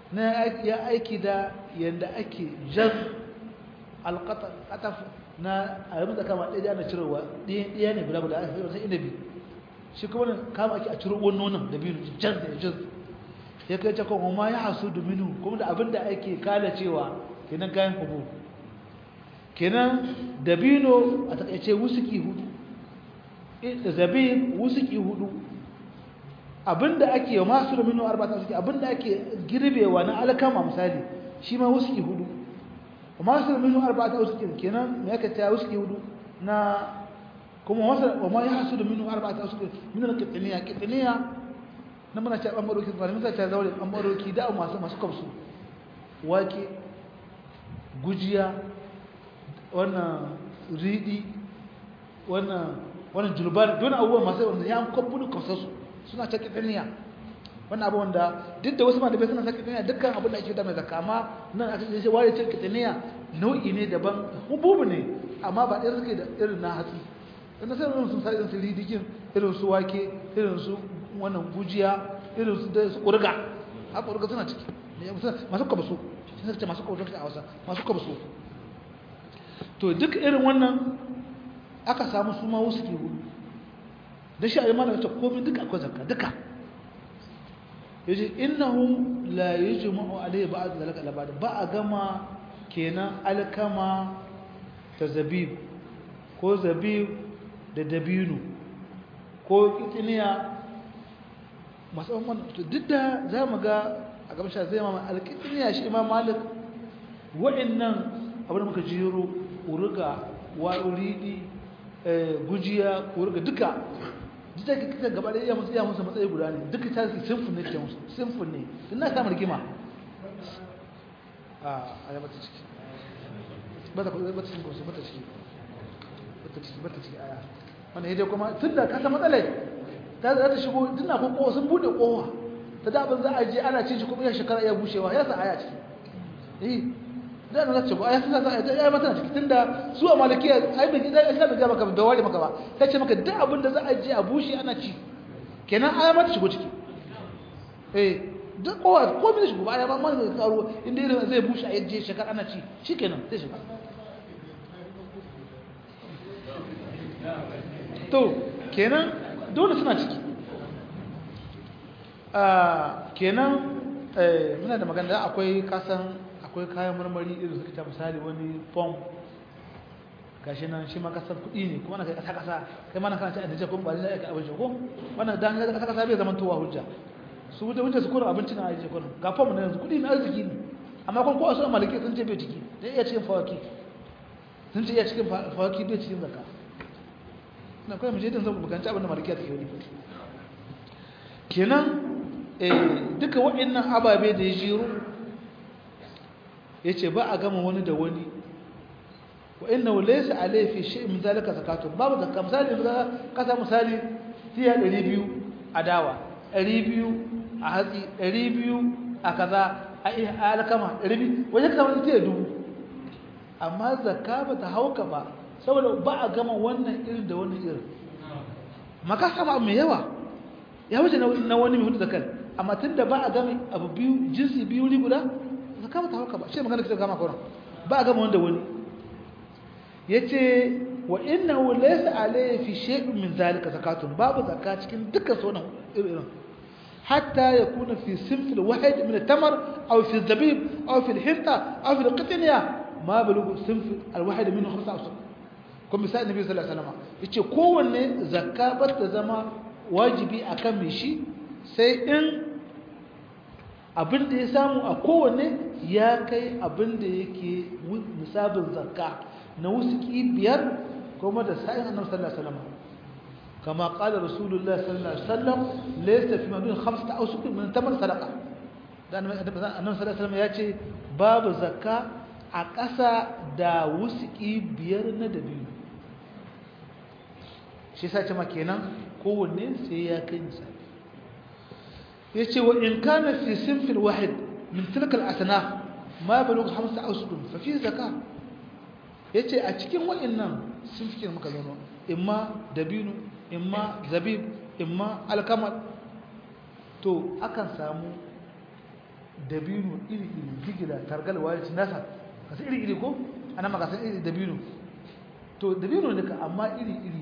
na ya aiki da yanda ake jan alqataf na a yi kama ɗaya ana cirowa ɗaya ne guda guda a sai inabi shi kuma kama ake a ciro wani nonon da biyu jan da jan ya kai cakon kuma ya hasu dominu kuma da abin da ake kala cewa kenan kayan kubu kenan dabino a takaice wusuki hudu da zabin wusuki hudu abinda ake masu domino arba'ata wusuki abinda ake girbewa na alkama misali shi ma wusuki hudu masu domino arba'ata wusuki kenan me yake ta wusuki hudu na kuma wasa wa ma yahsu domino arba'ata wusuki min al-qitniya qitniya na muna ta bambaroki ba mun ta zaure bambaroki da masu masu kamsu wake gujiya wannan riɗi wannan wannan julbar don abubuwan masu wanda ya kwabbulu kausarsu suna ta kitaniya wannan abu wanda duk da wasu malamai suna ta kitaniya dukkan abin da ake da mai zakka amma nan aka ce ware ce kitaniya nau'i ne daban hububu ne amma ba ɗaya suke da irin na hatsi dan sai irin sun sa irin su ridikin irin su wake irin su wannan gujiya irin su da su kurga ha kurga suna ciki masu kabasu sai ce masu kabasu a Hausa masu kabasu to duk irin wannan aka samu su ma wasu ke hudu da shi a yi mana wacce komi duka akwai zakka duka ya ce innahu la yi jima'u alayhi ba a zalaka labari ba a gama kenan alkama ta zabib ko zabib da dabinu ko kitiniya masu wannan duk da za mu ga a gamsha zai mama alkitiniya shi imam malik wa'annan abin da muka jiro uruga wa'uridi gujiya uruga duka duka kika gaba da iya musu iya musu matsayi guda ne duka ta su sinfin ne ke musu sinfin ne tun na samun rigima a ya bata ciki bata bata ciki bata bata ciki bata ciki bata ciki aya wannan yaje kuma tun da ka san matsalai ta za ta shigo tunda ko kowa sun bude kowa ta da abin za a je ana cin shi kuma ya shekara ya bushewa ya sa aya ciki eh da na zace ba ai sun sa ai mata ciki tunda su a malikiya ai bai da islam bai maka da wari maka ba sai ce maka duk abin da za a je a bushe ana ci kenan ai mata shigo ciki eh duk kowa ko min shigo ba ai ba ma zai karo inda irin zai bushe a yaje shekara ana ci shikenan sai shigo to kenan dole suna ciki a kenan muna da magana akwai kasan akwai kayan marmari irin suka ta misali wani fom gashi nan shi ma kasar kuɗi ne kuma na kai kasa kasa kai ma na kana ci a dace kuma ba zai aika abinci ko wannan dan kasa kasa bai zama towa hujja su wuce wuce su kura abinci na aje kurin ga fom na yanzu kuɗi na arziki ne amma kun ko a suna maliki sun ce bai ciki dan iya cikin fawaki sun ce iya cikin fawaki bai cikin zakka na kai mu je din zan bukanci abin da maliki ta yi kenan eh duka waɗannan ababe da ya jiro yace ba a gama wani da wani wa innahu laysa alayhi fi shay'in min zalika zakatun babu zakka misali da kasa misali tiya 200 a dawa 200 a hatsi 200 a kaza a alkama 200 wajen kama tiya dubu amma zakka ba ta hauka ba saboda ba a gama wannan irin da wannan irin maka sama mai yawa ya wuce na wani mai hudu zakar amma tunda ba a gama abu biyu jinsi biyu ni guda zakka ba ta hauka ba shi magana kita gama kawai ba a gama wanda wani yace wa innahu laysa alayhi fi shay'in min zalika zakatun babu zakka cikin dukkan sunan irin hatta yakuna fi sinf alwahid min at-tamr aw fi al-zabib aw fi al-hinta aw fi al-qitniya ma balugu sinf alwahid minhu khamsa awsaq kuma misali nabi sallallahu alaihi wasallam yace kowanne zakka ba ta zama wajibi akan mai shi sai in abin da ya samu a kowanne ya kai abin da yake nisabin zakka na wusuki biyar kuma da sa'in annabi sallallahu alaihi wasallam kama qala rasulullahi sallallahu alaihi wasallam laysa fi madun khamsata awsuq min tamar sadaqa dan annabi sallallahu alaihi wasallam yace babu zakka a ƙasa da wusuki biyar na dabi'u shi sace ma kenan kowanne sai ya kai nisabi yace wa in kana fi sinfil wahid min tilka al-asnaf ma balugha khamsa awsuq fa fi zakah yace a cikin wayannan sun fike muka zano imma dabinu imma zabib imma alkamal to akan samu dabino iri iri digila targal waye ci nasa kasu iri iri ko ana maka san iri dabino to dabino ne ka amma iri iri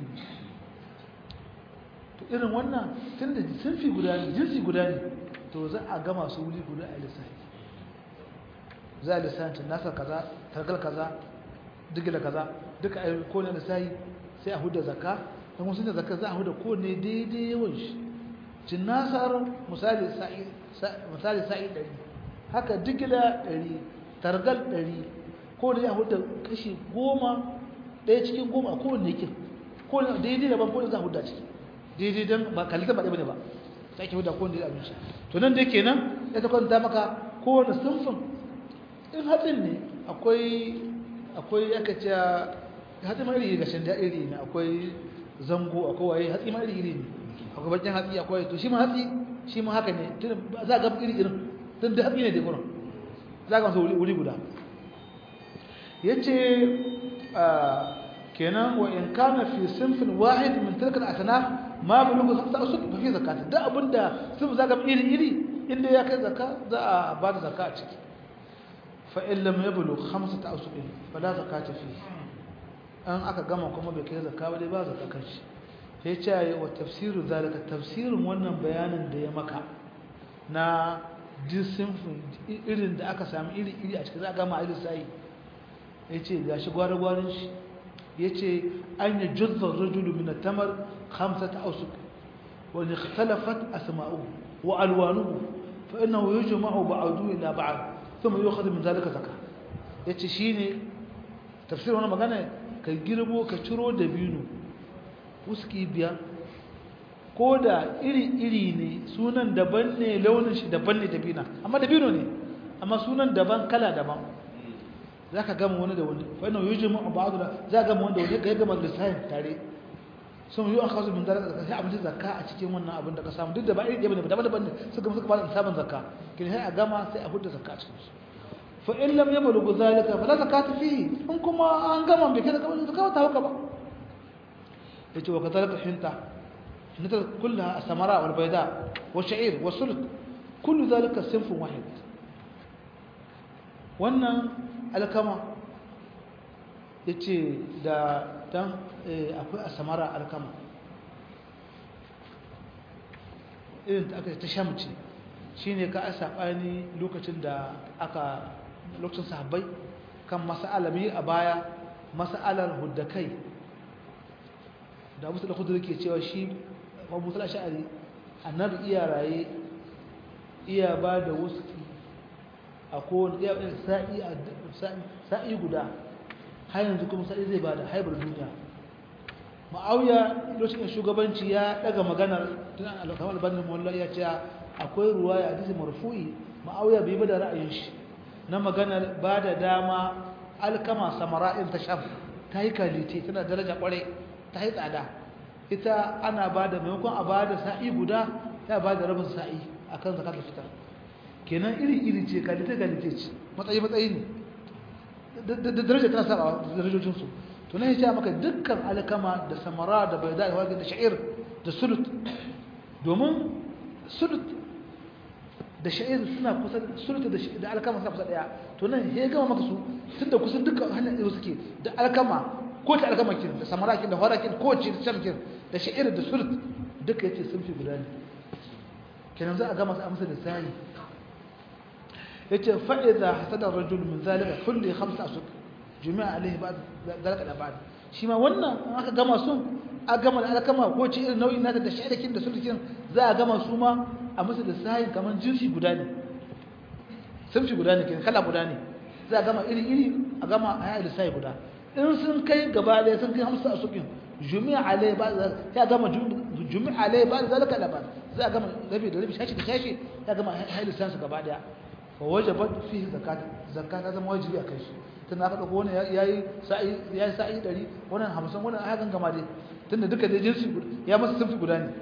to irin wannan tunda sunfi guda ne jinsi guda ne to za a gama su wuri guda a lissafi za a lissafi nasa kaza targal kaza digila kaza duka a kone lissafi sai a huda zakka don wasu da zakka za a huda kone daidai yawan shi cin nasar misali sa'i misali sa'i ɗari haka digila ɗari targal ɗari kone ya huda kashi goma ɗaya cikin goma a kowane yakin kone daidai daban kone za a huda ciki daidai don ba kalita ba ɗaya ba ta ake huda kowane daidai abinci to nan dai kenan ya ta kwanta maka kowane sunfin in hatsin ne akwai akwai aka ce hatsi ma iri ga shanda iri ne akwai zango akwai waye hatsi ma iri iri ne akwai bakin hatsi akwai to shi ma hatsi shi ma haka ne tun za ga iri irin tun da hatsi ne da gurin za ga masu wuri guda yace kenan wa in kana fi sinfin wahid min tilka al-asnaf ma bulugu khamsa usuk fa fi zakat da abinda sun zaga iri iri inda ya kai zakka za a ba da zakka a ciki fa in lam yablugh khamsata usuk fala zakata fihi an aka gama kuma bai kai zakka ba dai ba zakka kanshi sai ce ya wa tafsiru zalika tafsirin wannan bayanin da ya maka na disinfin irin da aka sami iri iri a cikin za a gama a sai ya ce ga shi gwara-gwarin shi ya ce an yi juzzar rajulu min tamar hamsata ausuk wani ikhtalafat asma'u wa alwanuhu fa innahu yujma'u ba'du ila ba'd thumma yu'khadhu min zalika zakka yace shine tafsirin wannan magana ka girbo ka ciro da binu wuski biyar ko da iri-iri ne sunan daban ne launin shi daban ne dabina amma dabino ne amma sunan daban kala daban za ka gama wani da wani fa'ina yi jimin abu abu da za ka gama wani da wani ka yi gama lissahin tare sun yi an kawo min zara da sai abinci zakka a cikin wannan abin da ka samu duk da ba iri ɗaya ne daban daban ne suka suka ba da sabon zakka kin sai a gama sai a hudu zakka a cikin su fa in lam yablugu zalika fala zakata fihi in kuma an gama bai kai zakka ba zakka ta hauka ba yace wa kadhalika hinta hinta kullaha as-samara wal bayda wa sha'ir wa sulk kullu dhalika sinfun wahid wannan alkama yace da dan akwai as-samara alkama irin ta aka ta shamci shine ka asabani lokacin da aka lokacin sahabbai kan mas'alami a baya mas'alar huddakai da abu da kudu ke cewa shi abu musul ash'ari annabi iya raye iya ba da wuski a kowane iya sa'i sa'i guda har yanzu kuma sa'i zai ba da haibar duniya ma'auya lokacin shugabanci ya daga maganar tun an alkamar albanin mawallah ya ce akwai ruwa ya hadisi marfu'i ma'auya bai ba da ra'ayin shi na maganar ba da dama alkama samara'in ta sham ta yi kalite tana daraja kwarai ta yi tsada ita ana ba da maimakon a ba da sa'i guda ta ba da rabin sa'i a kan zakar fitar kenan iri-iri ce kalite-kalite ce matsayi-matsayi ne da daraja tana saba darajojinsu to na ya maka dukkan alkama da samara da bai da da sha'ir da sulut domin sulut da sha'ir suna kusa sulut da alkama suna kusa daya to nan ya gama maka su tun da kusan dukkan hanyar ɗaya suke da alkama ko ta alkamakin da samarakin da horakin ko ce da shamkin da sha'ir da sulut duka yace sun fi guda ne kenan za a gama su amsa da sani yace fa idza hasada rajul min zalika kulli khamsa asuk jumi'a alaihi ba'd zalika da ba'd shi ma wannan aka gama su a gama da alkama ko ce irin nau'in nata da sha'irakin da sulukin za a gama su ma a musu da sayin kaman jinsi guda ne sun fi guda ne kenan kala guda ne za a gama iri iri a gama a yi lissafi guda in sun kai gaba ɗaya sun kai hamsin a sukin jumi'a alai ba ya gama jumi'a alai ba zalika da ba za a gama rabi da rabi shashi da shashi ya gama haili sansu gaba ɗaya fa wajabat fi zakat zakat ta zama wajibi a kai shi tun aka dauko wannan yayi sa'i yayi sa'i 100 wannan 50 wannan aya kan gama dai tunda duka dai jinsi ya masa sunfi guda ne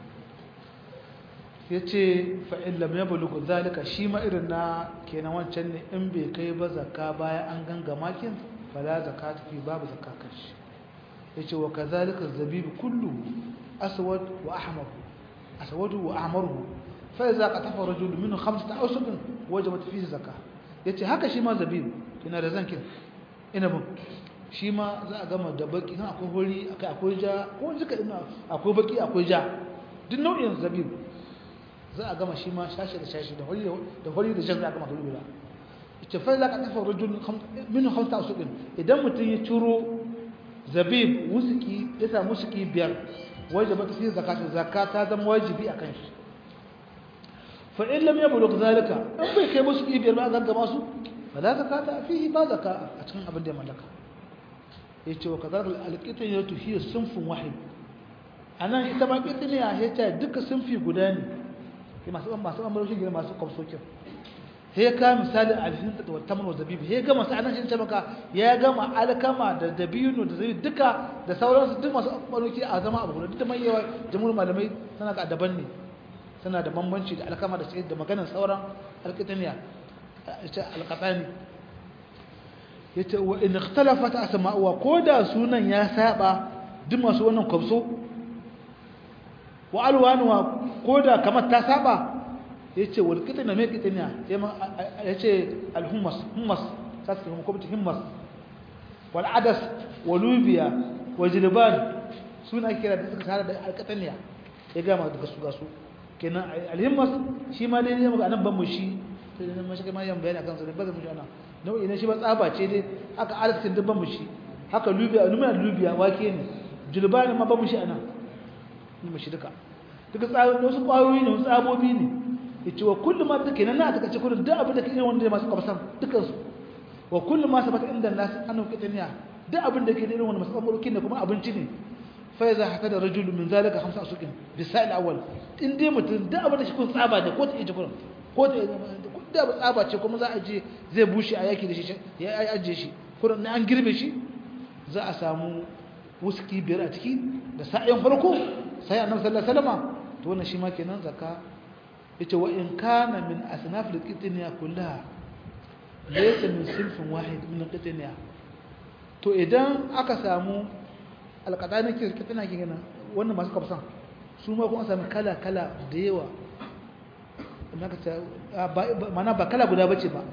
yace fa in lam yablugh zalika shi ma irin na kenan wancan ne in bai kai ba zakka baya an gangama kin fala zakata fi babu zakka kashi yace wa kadhalika zabib kullu aswad wa ahmar aswad wa ahmaru fa iza qatafa rajul min khamsati awsuqin wajabat fihi zakah yace haka shi ma zabib kina da zankin inabin shi ma za a gama da baki nan akwai hori akai akwai ja ko duka ina akwai baki akwai ja duk nau'in zabib za a gama shi ma shashi da shashi da hori da hori da jan za a gama dole guda ita fa za ka tafa rajul min khamsa asubin idan mutum ya ciro zabib wusuki ya samu wusuki biyar wajaba ta sai zakata zakata zama wajibi akan shi fa in lam yablugh zalika in bai kai wusuki biyar ba zan gama su fala zakata fihi ba zaka a cikin abin da ya mallaka yace wa kadar alqitiyatu hiya sunfun wahid anan ita ma qitiyya yace duka sunfi guda ne masu masu amurci gina masu kwamsokin sai ka misali alfin da tamar wa zabibi sai gama sai anan shi maka ya gama alkama da dabino da zabibi duka da sauransu duk masu amurci a zama abu guda duk da mai yawa jamhur malamai suna ga daban ne suna da bambanci da alkama da sai da maganar sauran alkitaniya ita alqatani yace wa in ikhtalafat asma'uha koda sunan ya saba duk masu wannan kwamso wa alwanuwa koda kamar ta saba yace wal kitna me kitna yace al hummas hummas sasu kuma ko hummas wal adas walubiya wajilban suna kira da suka tare da alqataniya ya gama duka su gasu kenan al hummas shi ma dai ne muka nan ban mu shi sai nan mashi kuma yan bayani akan su ba zan mu shi ana nau'i ne shi ba tsaba ce dai haka arzikin duk ban mu shi haka lubiya lumina lubiya wake ne julbani ma ban mu shi ana ni mu shi duka duka tsawon wasu kwayoyi ne wasu tsabobi ne yace wa kullu ma take nan na take ce kullu duk abin da kake wanda masu kwamsan dukan su wa kullu ma sabata inda nas anu kitaniya duk abin da ke da irin wannan masu kwamsan ne kuma abinci ne fa iza haka da rajulu min zalika khamsa asukin bisal awwal in dai mutum duk abin da shi kun tsaba ne ko ta ije kullum ko ta da ba tsaba ce kuma za a je zai bushe a yaki da shi ya ajiye shi kullum an girbe shi za a samu wuski biyar a ciki da sa'ayin farko sai annabi sallallahu alaihi wasallam to wannan shi ma kenan zakka yace wa in kana min asnaf al-qitniya kullaha laysa min sinfin wahid min al-qitniya to idan aka samu alqadani ke qitniya ke gana wannan masu kafsan su ma kuma samu kala kala da yawa naka ta mana ba kala guda bace ba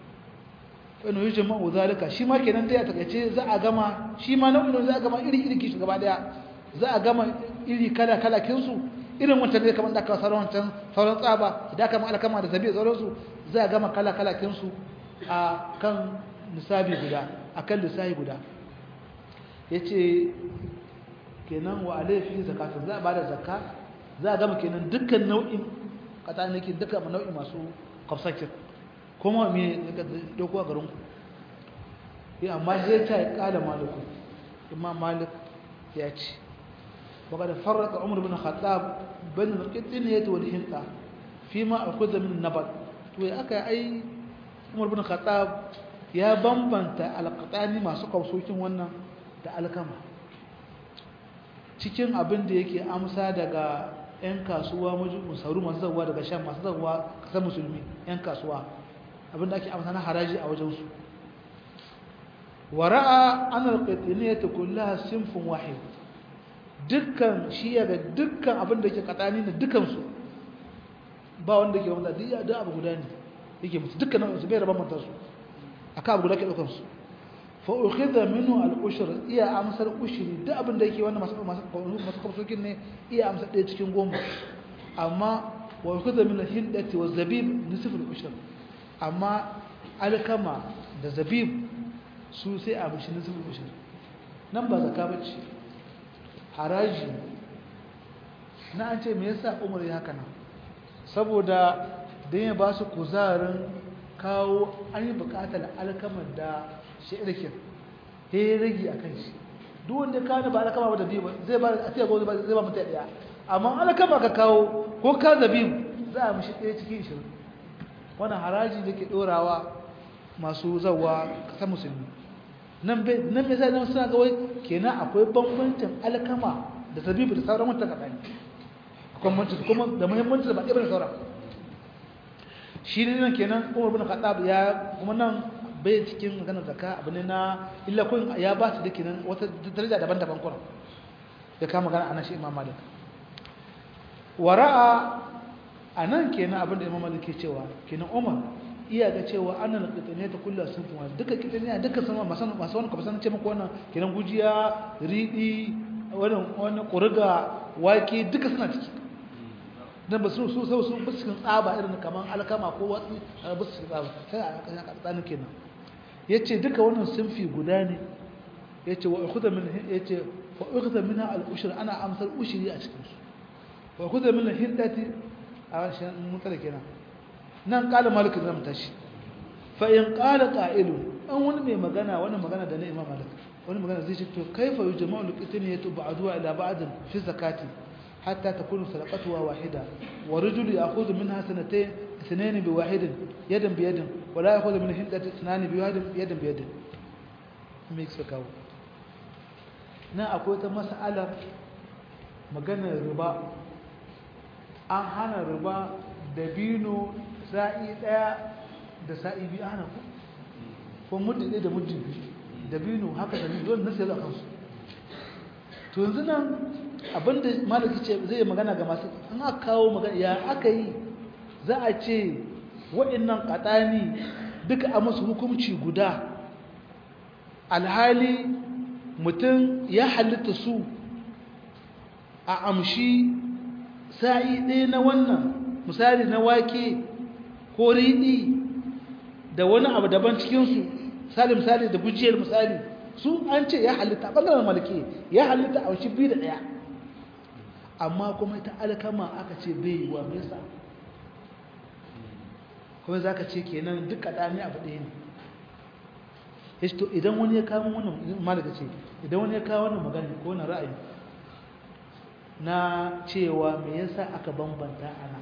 wani yujin ma'u zalika shi ma kenan dai a takaice za a gama shi ma nau'in za a gama iri iri kishi gaba daya za a gama iri kala kala kinsu irin wancan ne kamar da aka sauran wancan sauran tsaba da aka ma'ala kama da zabi sauransu za a gama kala kala kinsu a kan nisabi guda a kan lissahi guda ya ce kenan wa alaifi zakatun za a ba da zakka za a gama kenan dukkan nau'in katsanikin dukkan nau'in masu kwafsakin kuma me daga dauko a garin ku ya amma sai ta kala maliku imam malik ya ce baka da farraka umar bin khattab bin al-qitniyat wal hinta fima akhudha min nabat to ya aka ai umar bin khattab ya bambanta alqatani masu kausokin wannan da alkama cikin abin da yake amsa daga 'yan kasuwa musauru masu zaguwa daga shan masu zaguwa kasar musulmi 'yan kasuwa abinda ake amsa na haraji a wajensu wara'a an alƙaƙiniyata kullaha sinfin wahid dukkan shi ya ga dukkan abin da ke katsani na dukansu ba wanda ke wanda duk da abu guda ne yake mutu dukkan nan su bai raba mata su aka abu guda ke daukan su fa ukhidha minhu al-ushr iya amsar ushri duk abin da yake wannan masu masu masu kamsokin ne iya amsar ɗaya cikin goma amma wa ukhidha min al-hindati wa zabib nisf al-ushr amma alkama da zabib su sai a bishi nisf al-ushr nan ba zakka bace haraji na an ce me yasa umar ya haka nan saboda dan ya ba su kuzarin kawo an yi bukatar alkamar da shirikin he rage a kan shi duk wanda ka ba alkama ba da biyu zai ba a tiya zai ba mutum ɗaya amma alkama ka kawo ko ka zabi za a mishi ɗaya cikin shirin wannan haraji da ke ɗorawa masu zawa ƙasar musulmi nan bai nan bai zai suna ga wai kenan akwai bambancin alkama da zabibu da sauran wata kaɗan akwai bambancin kuma da muhimmanci da ba ɗaya sauran shi ne nan kenan umar bin khattab ya kuma nan bai cikin maganar zakka abu ne na illa kun ya ba su dake nan wata daraja daban-daban kuma ya kama magana anan shi imam malik wara'a a nan kenan abinda imam malik ke cewa kenan umar iya ga cewa annal qitaniya ta kullu sunfun duka qitaniya duka sama masan masu wani kafasan ce muku wannan kenan gujiya ridi wannan wannan qurga wake duka suna ciki dan ba su su su su ba cikin tsaba irin kaman alkama ko watsi ba su cikin tsaba sai a kan tsanin kenan yace duka wannan sunfi guda ne yace wa ukhudha min yace fa ukhudha minha al-ushr ana amsal ushri a cikin su wa ukhudha min hindati a shan mutala kenan nan kala malik zan tashi fa in qala qa'ilun an wani mai magana wani magana da na imam malik wani magana zai ce to kaifa yujma'u al-qitaniyatu ba'duha ila ba'd fi zakati hatta takunu sadaqatuha wahida wa rajulu ya'khudhu minha sanatayn اثنين بواحد يدا بيد ولا يأخذ من هندة اثنان بواحد يدا بيد ميكس كاو na akwai ta mas'alar maganar riba an hana riba da bino sa'i daya da sa'i biyu ana ku ko muddin ɗaya da muddin biyu da bino haka da bino na sayar a kansu to yanzu nan abinda malaki ce zai magana ga masu an aka kawo magana ya aka yi za a ce waɗannan ƙaɗani duka a masu hukumci guda alhali mutum ya halitta su a amshi sa'i ɗaya na wannan misali na wake ko riɗi da wani abu daban cikinsu misali misali da gujiyar misali su an ce ya halitta ɓangaren malaki ya halitta a wasu biyu da ɗaya amma kuma ita alkama aka ce bai yi wa mesa kuma za ka ce kenan duk kaɗani abu ɗaya ne ya to idan wani ya kawo wannan malaka ce idan wani ya kawo wannan magana ko wani ra'ayi na cewa me yasa aka bambanta ana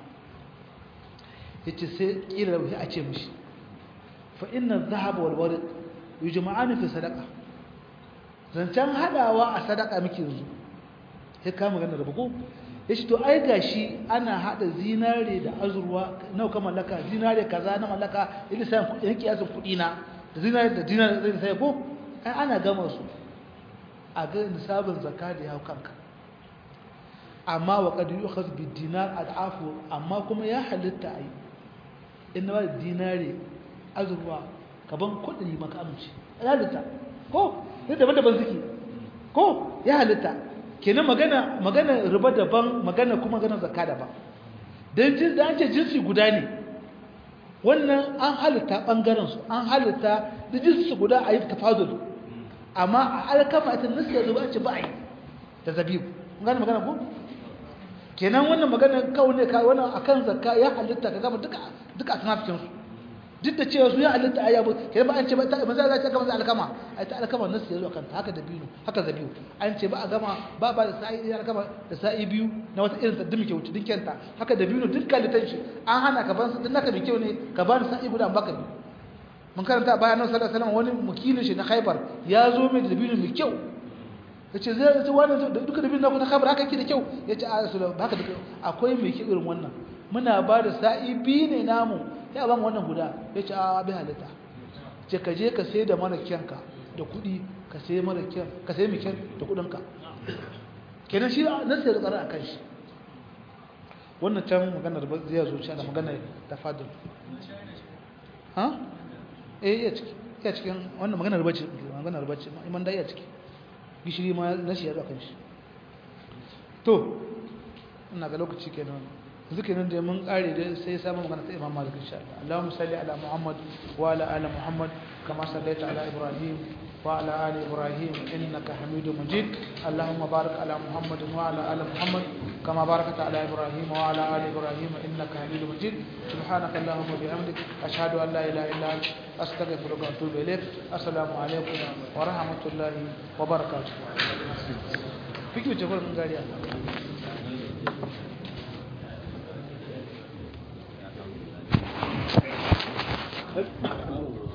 ya ce sai ƙila da a ce mishi fa inna zahaba wal warid yujma'ani fi sadaqa zancen hadawa a sadaka muke yanzu ya kama magana da buku ya ce to ai gashi ana hada zinare da azurwa nawa ka mallaka zinare kaza na mallaka ina sai kudi kiyasin kudi na da zinare da dinare zai sai ko ai ana gama su a ga nisabin zakka da ya kanka amma wa qad yu'khadh bid dinar ad'afu amma kuma ya halitta ai inna ba dinare azurwa kaban kudi maka amince ya halitta ko ne daban-daban suke ko ya halitta kenan magana magana riba daban magana kuma magana zakka daban dan jin da an ce jinsi guda ne wannan an halitta bangaren su an halitta da jinsi guda a yi tafadul amma a alkama ita nasiya zuba ce ba a yi da zabibu kun gane magana ko kenan wannan magana kawo ne ka wannan akan zakka ya halitta ka gama duka duka a tunafikin su duk da cewa su ya halitta a yabo kenan ba an ce ba ta manzo Allah ya kama alkama ai ta alkama nasu yazo kanta haka da biyu haka da biyu an ce ba a gama ba ba da sa'i ya alkama da sa'i biyu na wata irin tsaddin muke wuce dinkenta haka da biyu duk kalitan shi an hana ka ban din naka mai kyau ne ka ba ni sa'i guda baka biyu mun karanta bayan nan sallallahu alaihi wasallam wani mukilin shi na Khaibar ya zo mai da biyu mai kyau yace zai ce wannan duka da biyu na kuma Khaibar haka yake da kyau yace a Rasulullah haka da akwai mai kyau irin wannan muna ba da sa'i biyu ne namu ya ban wannan guda ya ce a bi halitta ce ka je ka sai da mara kyanka da kudi ka sai mara kyan ka sai mai kyan da kudinka kenan shi na sai da tsara a kan shi wannan can maganar zai zo da maganar ta fadil ha eh iya ciki iya cikin wannan maganar bacci maganar bacci iman da iya ciki gishiri ma na shi ya zo kan shi to ina ga lokaci kenan zikirin da mun kare da sai samu magana ta Imam Malik insha Allah Allahumma salli ala Muhammad wa ala ali Muhammad kama sallaita ala Ibrahim wa ala ali Ibrahim innaka Hamidum Majid Allahumma barik ala Muhammad wa ala ali Muhammad kama barakta ala Ibrahim wa ala ali Ibrahim innaka Hamidum Majid subhanaka Allahumma bihamdik ashhadu an la ilaha illa anta astaghfiruka wa atubu ilaik assalamu alaikum wa rahmatullahi wa barakatuh fiki ce gurin gariya Thank you.